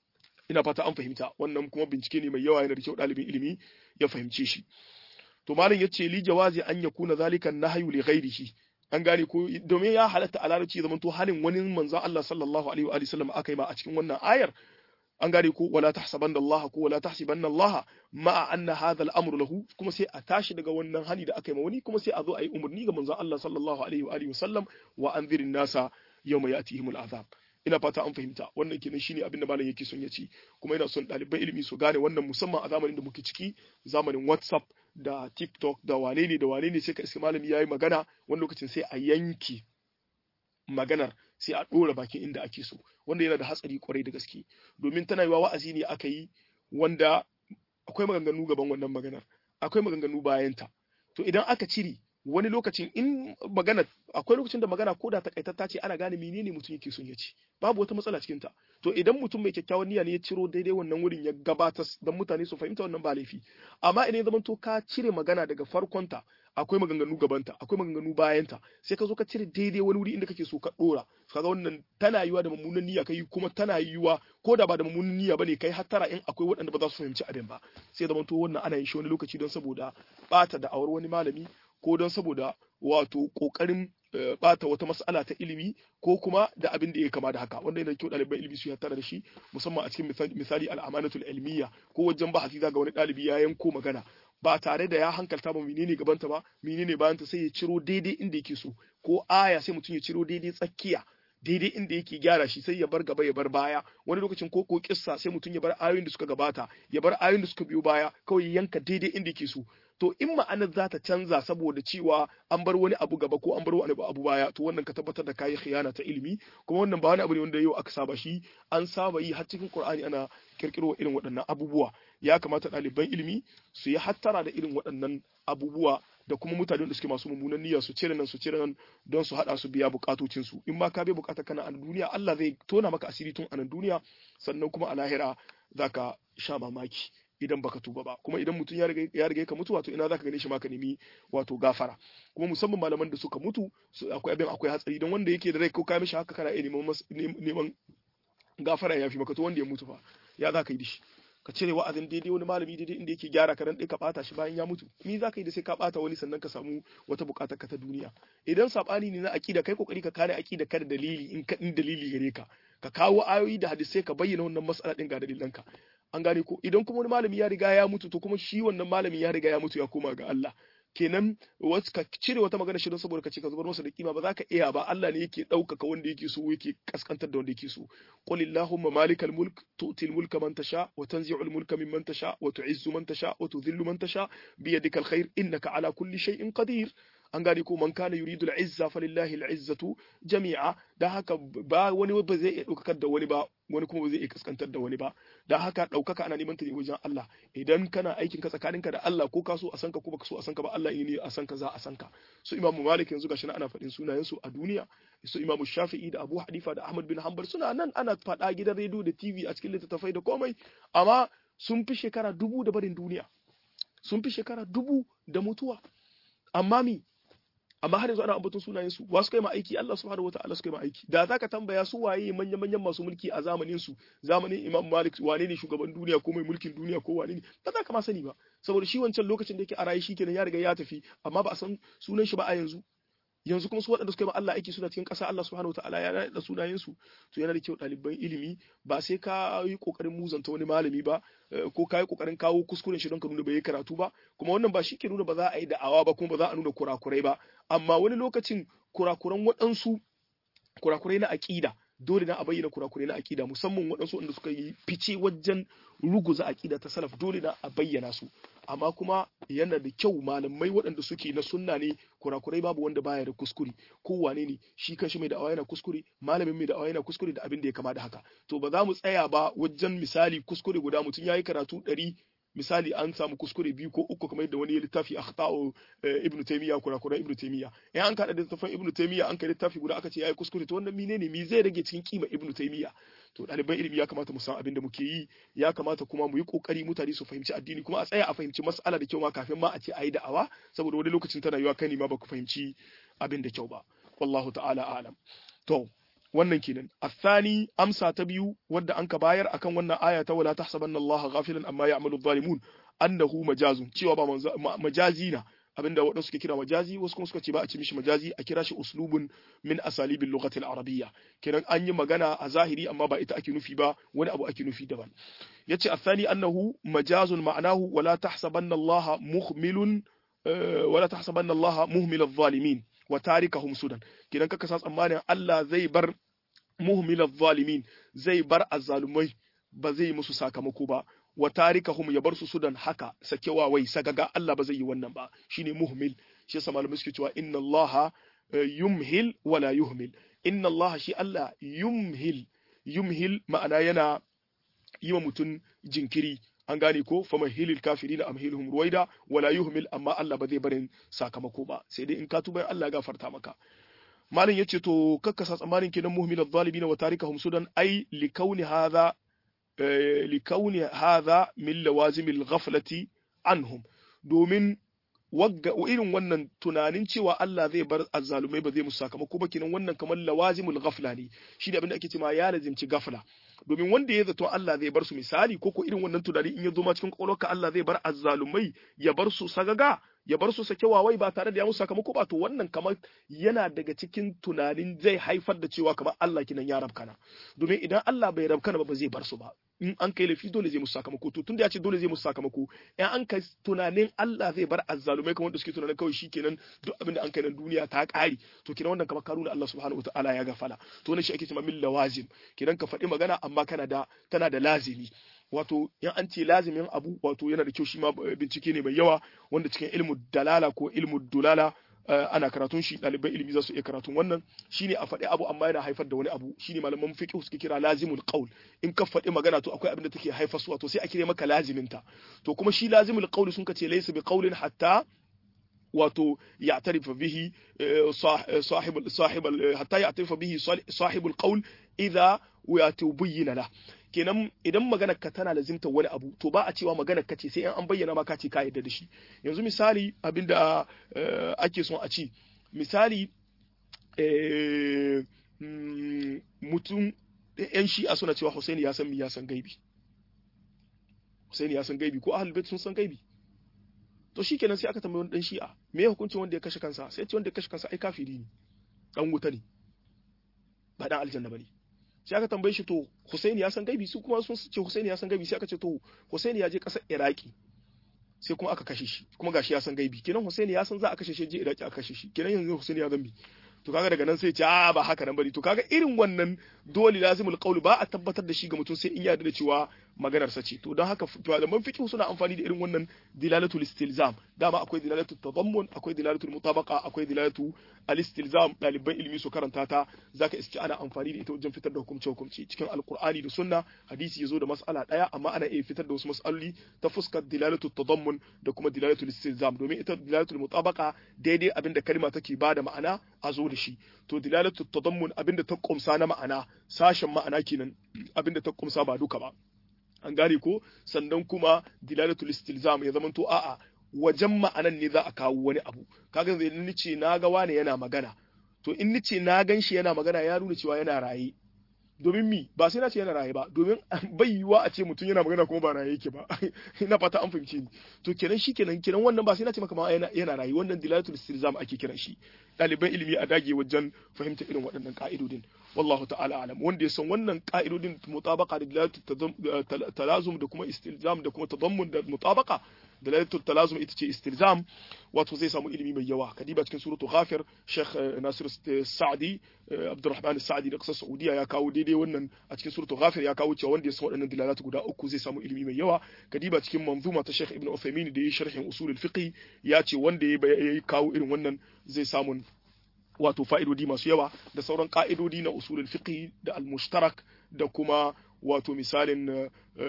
ina fata an fahimta wannan kuma bincike ne mai yawa yana da kyau ɗalibin ilimi ya fahimce shi to malam yace li jawazi an yakuna zalika nahyu li ghairihi an gane ko domin ya halatta a larabci zaman to halin wani manzo Allah sallallahu alaihi wa sallam aka yi ma a cikin wannan ayar an gane ko wala tahsabanna Allah ko wala tahsibanna Allah ma'a anna hadha al-amru lahu kuma sai a tashi daga wannan hani da aka yi ma wani kuma sai a zo a yi umarni ga manzo Allah sallallahu alaihi wa sallam wa anzirin nasa yawma yatihimul azab ina fata an fahimta wannan kenan shine abin da malam yake son ya ci kuma ina son ɗaliban ilimi su gane wannan musamman a zamanin da muke ciki zamanin WhatsApp da TikTok da wane ne da wane ne sai ka iska malami yayi magana wani lokacin sai a yanke maganar sai a ɗora bakin inda ake so wanda yana da hatsari kwarai da gaske domin tana yiwa wa'azi ne aka yi wanda akwai maganganu gaban wannan maganar akwai maganganu bayanta to idan aka cire wani lokacin in magana akwai lokacin da magana ko da takaitatta ce ana gane menene mutum yake son ya ci babu wata matsala cikin ta to idan mutum mai kyakkyawan niyya ne ya ciro daidai wannan wurin ya gabatar dan mutane su fahimta wannan ba laifi amma idan ya zama to ka cire magana daga farkon ta akwai maganganu gabanta akwai maganganu bayanta sai ka zo ka cire daidai wani wuri inda kake so ka dora kaga wannan tana yiwa da mummunan niyya kai kuma tana yiwa ko da ba da mummunan niyya bane kai hattara in akwai waɗanda ba za su fahimci abin ba sai zama to wannan ana yin shi wani lokaci don saboda bata da awar wani malami ko don saboda wato kokarin bata wata mas'ala ta ilimi ko kuma da abin da ya kama da haka wanda yana kyau ɗaliban ilimi su tare da shi musamman a cikin misali al'amanatul ilmiya ko wajen bahasi ga wani ɗalibi ya yanko magana ba tare da ya hankalta ba menene gabanta ba menene bayanta sai ya ciro daidai inda yake so ko aya sai mutum ya ciro daidai tsakiya daidai inda yake gyara shi sai ya bar gaba ya bar baya wani lokacin ko ko kissa sai mutum ya bar ayoyin da suka gabata ya bar ayoyin da suka biyo baya kawai yanka daidai inda yake so to in ma'anar za ta canza saboda cewa an bar wani abu gaba ko an bar wani abu baya to wannan ka tabbatar da kayi khiyana ta ilimi kuma wannan ba wani abu ne wanda yau aka saba shi an saba yi har cikin Qur'ani ana kirkiro irin waɗannan abubuwa ya kamata ɗaliban ilimi su yi hattara da irin waɗannan abubuwa da kuma mutane da suke masu mummunan niyya su cire nan su cire nan don su hada su biya bukatocin su in ma ka bai bukata kana a duniya Allah zai tona maka asiri tun a nan duniya sannan kuma a lahira zaka sha mamaki idan baka tuba ba kuma idan mutum ya riga ya riga ka mutu wato ina zaka gane shi ma ka nemi wato gafara kuma musamman malaman da suka mutu akwai abin akwai hatsari don wanda yake da rai ko ka mishi haka kana iya neman neman gafara ya fi maka to wanda ya mutu fa ya za ka yi da shi ka cire wa'azin daidai wani malami daidai inda yake gyara ka dan ka bata shi bayan ya mutu ni za ka yi da sai ka bata wani sannan ka samu wata bukatar ka ta duniya idan sabani ne na aqida kai kokari ka kare aqida ka da dalili in ka in dalili gare ka ka kawo ayoyi da hadisai ka bayyana wannan mas'ala din ga dalilanka an gane ko idan kuma wani malami ya riga ya mutu to kuma shi wannan malami ya riga ya mutu ya koma ga Allah kenan wasu ka cire wata magana shi don saboda ka ce ka zubar masa da kima ba za ka iya ba Allah ne yake ɗaukaka wanda yake so yake kaskantar da wanda yake so qul illahumma malikal mulk tu'ti al mulka man tasha wa tanzi'u al mulka mimman tasha wa tu'izzu man tasha wa tudhillu man tasha bi yadika al khair innaka ala kulli shay'in qadir an gane ko man kana yuridu al-izza falillahi al-izzatu jami'a dan haka ba wani ba zai iya daukakar da wani ba wani kuma ba zai iya kaskantar da wani ba dan haka daukaka ana neman ta ne wajen Allah idan kana aikin ka tsakaninka da Allah ko ka so a sanka ko baka so a sanka ba Allah ne a sanka za a sanka su Imam Malik yanzu gashi ana faɗin sunayen su a duniya su Imam Shafi'i da Abu Hanifa da Ahmad bin Hanbal suna nan ana faɗa gidan rediyo da TV a cikin littattafai da komai amma sun fi shekara dubu da barin duniya sun fi shekara dubu da mutuwa amma mi amma har yanzu ana ambaton sunayen su wasu kai ma aiki Allah subhanahu wataala su kai ma aiki da zaka tambaya su waye manyan manyan masu mulki a zamanin su zamanin Imam Malik wane ne shugaban duniya ko mai mulkin duniya ko wane ne ba za ka ma sani ba saboda shi wancan lokacin da yake a raye shikenan ya riga ya tafi amma ba a san sunan shi ba a yanzu yanzu kuma su waɗanda suka yi ma Allah aiki suna cikin ƙasa Allah subhanahu wataala ya da sunayen su to yana da kyau ɗaliban ilimi ba sai ka yi ƙoƙarin muzanta wani malami ba ko ka yi ƙoƙarin kawo kuskuren shi don ka nuna bai yi karatu ba kuma wannan ba shi ke nuna ba za a yi da'awa ba kuma ba za a nuna kurakurai ba amma wani lokacin kurakuran waɗansu kurakurai na aƙida dole na a bayyana kurakurai na aƙida musamman waɗansu wanda suka yi fice wajen ruguza aƙida ta salaf dole na a bayyana su amma kuma yana da kyau malamai waɗanda suke na sunna ne kurakurai babu wanda baya da kuskure ko wane ne shi kanshi mai da'awa yana kuskure malamin mai da'awa yana kuskure da abin da ya kama da haka to ba za mu tsaya ba wajen misali kuskure guda mutum ya yi karatu ɗari misali an samu kuskure biyu ko uku kamar yadda wani littafi akhtau ibn taymiya kurakuran ibn taymiya in an kada littafin ibn taymiya an kai littafi guda aka ce yayi kuskure to wannan menene me zai rage cikin kima ibn taymiya to ɗaliban ilimi ya kamata mu san abin da muke yi ya kamata kuma mu yi kokari mutane su fahimci addini kuma a tsaya a fahimci mas'ala da kyau ma kafin ma a ce ayi da'awa saboda wani lokacin tana yiwa kai ne ma baka fahimci abin da kyau ba wallahu ta'ala a'lam to wannan kenan athani amsa ta biyu wadda anka bayar akan wannan aya ta wala tahsabanna allaha ghafilan amma ya'malu adh-dhalimun annahu majazun cewa ba majazi na abinda waɗansu suke kira majazi wasu kuma suka ce ba a ci mishi majazi a kira shi uslubun min asalibil lughati al-arabiyya kenan an yi magana a zahiri amma ba ita ake nufi ba wani abu ake nufi daban yace athani annahu majazun ma'anahu wala tahsabanna allaha muhmilun wala tahsabanna allaha muhmil adh-dhalimin wa tarikahum sudan kidan kaka sa tsammanin Allah zai bar muhmilal zalimin zai bar azzalumai ba zai musu sakamako ba wa tarikahum ya bar su sudan haka sakewa wai sagaga Allah ba zai yi wannan ba shine muhmil shi yasa malamai suke cewa inna Allah yumhil wala yuhmil inna Allah shi Allah yumhil yumhil ma'ana yana yi wa mutum jinkiri an gane ko fa mahilil kafirina amhilhum ruwaida wala yuhmil amma Allah ba zai barin sakamako ba sai dai in ka tuba Allah ya gafarta maka malin yace to kakkasa tsammanin kenan muhmilal zalimin wa tarikahum sudan ai likauni hadha likauni hadha min lawazimil ghaflati anhum domin wagga irin wannan tunanin cewa Allah zai bar azzalumai ba zai musu sakamako ba kenan wannan kamar lawazimul ghafla ne shi da abin da ake cewa ya lazimci gafla domin wanda ya zato Allah zai bar su misali ko ko irin wannan tunani in ya zo ma cikin kwakwalwarka Allah zai bar azzalumai ya bar su sagaga ya bar su sake wawai ba tare da ya musu sakamako ba to wannan kamar yana daga cikin tunanin zai haifar da cewa kamar Allah kinan ya rabkana domin idan Allah bai rabkana ba ba zai bar su ba in an kai laifi dole zai musu sakamako to tunda ya ce dole zai musu sakamako in an kai tunanin Allah zai bar azzalumai kamar da suke tunanin kawai shikenan duk abin da an kai nan duniya ta kare to kinan wannan kamar karuna Allah subhanahu wataala ya gafala to wannan shi ake cewa min lawazim kidan ka faɗi magana amma kana da tana da lazimi wato in an ce lazimin abu wato yana da kyau shi ma bincike ne mai yawa wanda cikin ilmu dalala ko ilmu dulala ana karatun shi ɗaliban ilimi za su iya karatun wannan shine a faɗi abu amma yana haifar da wani abu shine malaman fiqh suke kira lazimul qaul in ka faɗi magana to akwai abin da take haifar su wato sai a kire maka lazimin ta to kuma shi lazimul qaul sun kace laysa bi qaulin hatta wato ya'tarifa bihi sahib sahib hatta ya'tarifa bihi sahibul qaul idha wato bayyana la kenan idan maganar ka tana lazimta wani abu to ba a cewa maganar ka ce sai an bayyana ma ka ce ka yarda da shi yanzu misali abinda ake son a ci misali mutum yan shi'a suna cewa Husaini ya san mi ya san gaibi Husaini ya san gaibi ko ahlul bait sun san gaibi to shikenan sai aka tambaye wani dan shi'a me hukuncin wanda ya kashe kansa sai ce wanda ya kashe kansa ai kafiri ne dan wuta ne ba dan aljanna bane sai aka tambaye shi to Husaini ya san gaibi su kuma sun ce Husaini ya san gaibi sai aka ce to Husaini ya je kasar Iraki sai kuma aka kashe shi kuma gashi ya san gaibi kenan Husaini ya san za a kashe shi je Iraki aka kashe shi kenan yanzu Husaini ya zambi to kaga daga nan sai ce a ba haka nan bane to kaga irin wannan dole lazimul qaul ba a tabbatar da shi ga mutum sai in yarda da cewa maganar sa ce to don haka malaman fiqh suna amfani da irin wannan dilalatul istilzam dama akwai dilalatul tadammun akwai dilalatul mutabaqa akwai dilalatu al-istilzam daliban ilimi su karanta ta zaka iske ana amfani da ita wajen fitar da hukumce hukumci cikin alqur'ani da sunna hadisi yazo da mas'ala daya amma ana iya fitar da wasu mas'aloli ta fuskar dilalatul tadammun da kuma dilalatul istilzam domin ita dilalatul mutabaqa daidai abinda kalma take bada ma'ana a zo da shi to dilalatul tadammun abinda ta kumsa na ma'ana sashen ma'ana kenan abinda ta kumsa ba duka ba an gane ko sannan kuma dilalatul istilzam ya zamanto a'a wajen ma'anan ne za a kawo wani abu kaga zai nice na ga wani yana magana to in nice na gan shi yana magana ya nuna cewa yana raye domin mi ba sai na ce yana raye ba domin bai yiwa a ce mutum yana magana kuma ba raye yake ba ina fata an fahimce ni to kenan shi kenan kenan wannan ba sai na ce maka ma yana yana raye wannan dilalatul istilzam ake kiran shi ɗaliban ilimi a dage wajen fahimta irin waɗannan ka'idodin wallahu ta'ala alam wanda ya san wannan ka'idodin mutabaqa da dilalatul talazum da kuma istilzam da kuma tadammun da mutabaqa dalalatul talazum ita ce istilzam wato zai samu ilimi mai yawa kadiba cikin suratul ghafir sheikh nasir sa'di abdurrahman sa'di da kasar saudiya ya kawo daidai wannan a cikin suratul ghafir ya kawo cewa wanda ya san waɗannan dalalatu guda uku zai samu ilimi mai yawa kadiba cikin manzuma ta sheikh ibn uthaymin da ya sharhin usulul fiqh ya ce wanda ya kawo irin wannan zai samu wato fa'idodi masu yawa da sauran ka'idodi na usulul fiqh da al-mushtarak da kuma wato misalin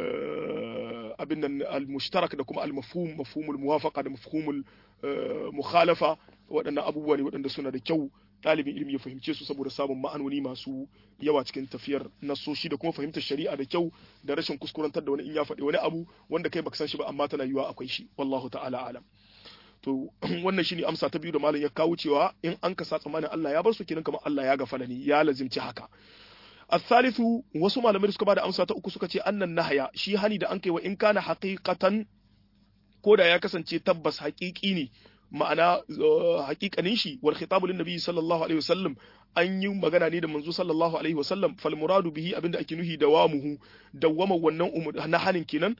abin nan al-mushtarak da kuma al-mafhum mafhumul muwafaqa da mafhumul mukhalafa waɗannan abubuwa ne waɗanda suna da kyau ɗalibin ilimi ya fahimce su saboda samun ma'anoni masu yawa cikin tafiyar nasoshi da kuma fahimtar shari'a da kyau da rashin kuskurantar da wani in ya faɗi wani abu wanda kai baka san shi ba amma tana yiwa akwai shi wallahu ta'ala alam to wannan shine amsa ta biyu da malam ya kawo cewa in an kasa tsammanin Allah ya bar su kenan kamar Allah ya gafala ni ya lazimci haka الثالث wasu malamai da suka bada amsa ta uku suka ce annan nahaya shi hani da an kai wa in kana haqiqatan ko da ya kasance tabbas haƙiƙi ne ma'ana haƙiƙanin shi wal khitabu lin nabi sallallahu alaihi wasallam an yi magana ne da manzo sallallahu alaihi wasallam fal muradu bihi abinda ake nuhi dawamuhu dawwama wannan na hanin kenan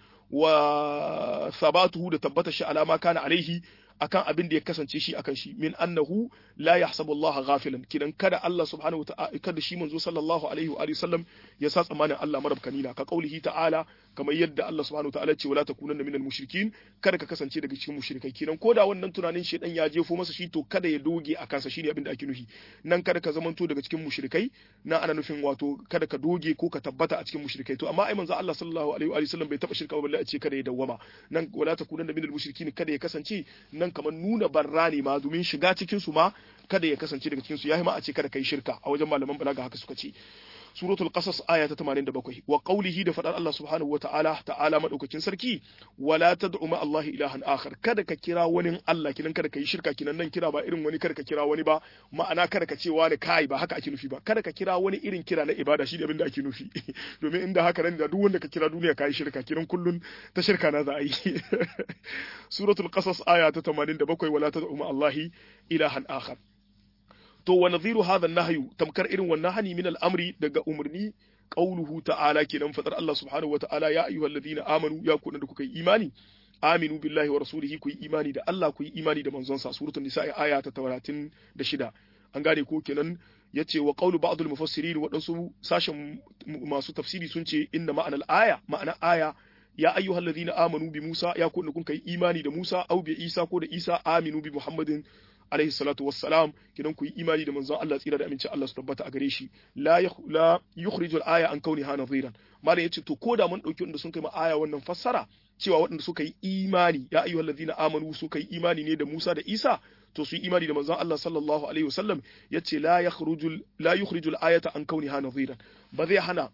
wa sabatuhu da tabbata shi alama kana alaihi akan abin da ya kasance shi akan shi min annahu la yahsabu Allah ghafilan kidan kada Allah subhanahu wa ta'ala kada shi manzo sallallahu alaihi wa sallam ya sa tsamanin Allah marabkani na ka kaulihi ta'ala kamar yadda Allah subhanahu wa ta'ala ce wala takunanna minal mushrikin kada ka kasance daga cikin mushrikai kidan koda wannan tunanin shedan ya jefo masa shi to kada ya doge a kansa shine abin da ake nufi nan kada ka zamanto daga cikin mushrikai nan ana nufin wato kada ka doge ko ka tabbata a cikin mushrikai to amma ai manzo Allah sallallahu alaihi wa sallam bai taba shirka ba balle a ce kada ya dawwama nan wala takunanna minal mushrikin kada ya kasance nan kamar nuna barra ne ma domin shiga cikin su ma kada ya kasance daga cikin su yayi ma a ce kada kai shirka a wajen malaman balaga haka suka ce suratul qasas aya ta 87 wa qawlihi da fadar Allah subhanahu wa ta'ala ta'ala madaukakin sarki wala tad'u ma Allah ilahan akhar kada ka kira wani Allah kinan kada ka yi shirka kinan nan kira ba irin wani kada ka kira wani ba ma'ana kada ka ce wani kai ba haka ake nufi ba kada ka kira wani irin kira na ibada shi da abin da ake nufi domin inda haka nan da duk wanda ka kira duniya kai shirka kinan kullun ta shirka na za a yi suratul qasas aya ta 87 wala tad'u ma Allah ilahan akhar to wa nadhiru hadha an-nahyu tamkar irin wannan hani min al-amri daga umarni qauluhu ta'ala kenan fadar Allah subhanahu wa ta'ala ya ayyuhalladhina amanu ya ku da kuka yi imani aminu billahi wa rasulihi ku yi imani da Allah ku yi imani da manzon sa suratul nisa aya ta 36 an gane ko kenan yace wa qawlu ba'd al-mufassirin wadansu sashen masu tafsiri sun ce inna ma'ana al-aya ma'ana aya ya ayyuhalladhina amanu bi Musa ya ku da kun kai imani da Musa au bi Isa ko da Isa aminu bi Muhammadin alaihi salatu wassalam kidan ku yi imani da manzon Allah tsira da aminci Allah su tabbata a gare shi la la yukhriju al-aya an kauniha nadhiran malam yace to koda mun dauki wanda sun kai ma aya wannan fassara cewa waɗanda suka yi imani ya ayyuhal ladina amanu suka yi imani ne da Musa da Isa to su yi imani da manzon Allah sallallahu alaihi wasallam yace la yakhruju la yukhriju al-ayata an kauniha nadhiran ba zai hana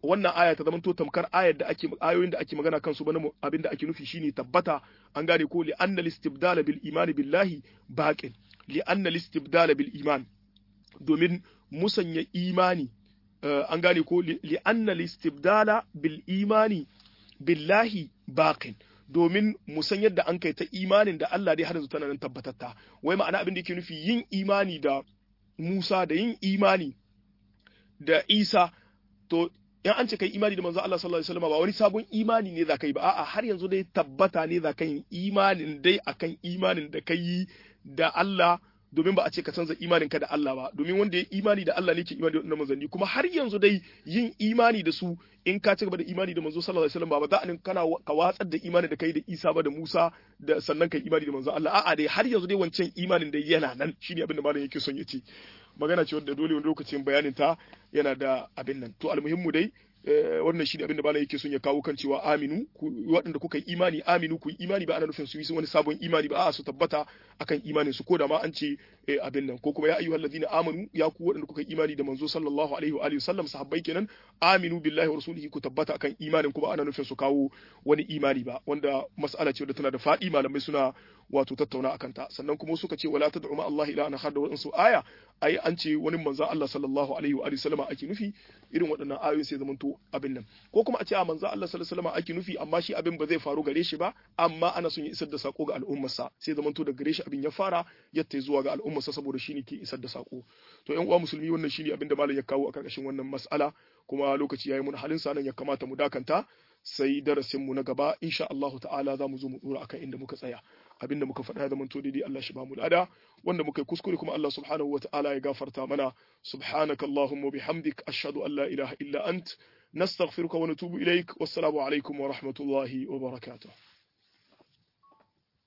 wannan aya ta zamanto tamkar ayar da ake ayoyin da ake magana kansu bana abin da ake nufi shine tabbata an gane ko li anna listibdala bil imani billahi baqin li anna listibdala bil iman domin musanya imani an gane ko li anna listibdala bil imani billahi baqin domin mu san yadda an kai ta imanin da Allah dai har yanzu tana nan tabbatatta wai ma'ana abin da yake nufi yin imani da Musa da yin imani da Isa to in an ce kai imani da manzo Allah sallallahu alaihi wasallam ba wani sabon imani ne za ka yi ba a'a har yanzu dai tabbata ne za ka yi imanin dai akan imanin da ka yi da Allah domin ba a ce ka canza imanin ka da Allah ba domin wanda ya imani da Allah ne ke imani da manzanni kuma har yanzu dai yin imani da su in ka ci gaba da imani da manzo sallallahu alaihi wasallam ba za a kana ka watsar da imani da kai da Isa ba da Musa da sannan kai imani da manzo Allah a'a dai har yanzu dai wancan imanin da yana nan shine abin da malam yake son ya ce magana ce wanda dole wani lokacin bayanin ta yana da abin nan to almuhimmu dai wannan shi ne abin da bala yake son ya kawo kan cewa aminu waɗanda kuka yi imani aminu ku yi imani ba ana nufin su yi wani sabon imani ba a su tabbata akan imanin su ko da ma an ce abin nan ko kuma ya ayyuhal ladina amanu ya ku waɗanda kuka yi imani da manzo sallallahu alaihi wa alihi wasallam sahabbai kenan aminu billahi wa rasulihi ku tabbata akan imanin kuma ana nufin su kawo wani imani ba wanda mas'ala ce wadda tana da faɗi malamai suna wato tattauna akan ta sannan kuma suka ce wala tad'u ma Allah ila an da wadansu aya ai an ce wani manzo Allah sallallahu alaihi wa alihi wasallama ake nufi irin waɗannan ayoyin sai zamanto abin nan ko kuma a ce a manzo Allah sallallahu alaihi wasallama ake nufi amma shi abin ba zai faru gare shi ba amma ana son ya isar da sako ga al'ummarsa sai zamanto da gare shi abin ya fara yatta zuwa ga al'ummarsa saboda shi ne ke isar da sako to ƴan uwa musulmi wannan shine abin da malam ya kawo a karkashin wannan mas'ala kuma lokaci yayi mun halin sa nan ya kamata mu dakanta sai darasin mu na gaba insha Allah ta'ala za mu zo mu dora akan inda muka tsaya abinda muka faɗa da manto daidai Allah shi ba mu lada wanda muka yi kuskure kuma Allah subhanahu wa ta'ala ya gafarta mana subhanakallahumma bihamdik ashhadu an la ilaha illa ant nastaghfiruka wa natubu ilaik wassalamu alaikum wa rahmatullahi wa barakatuh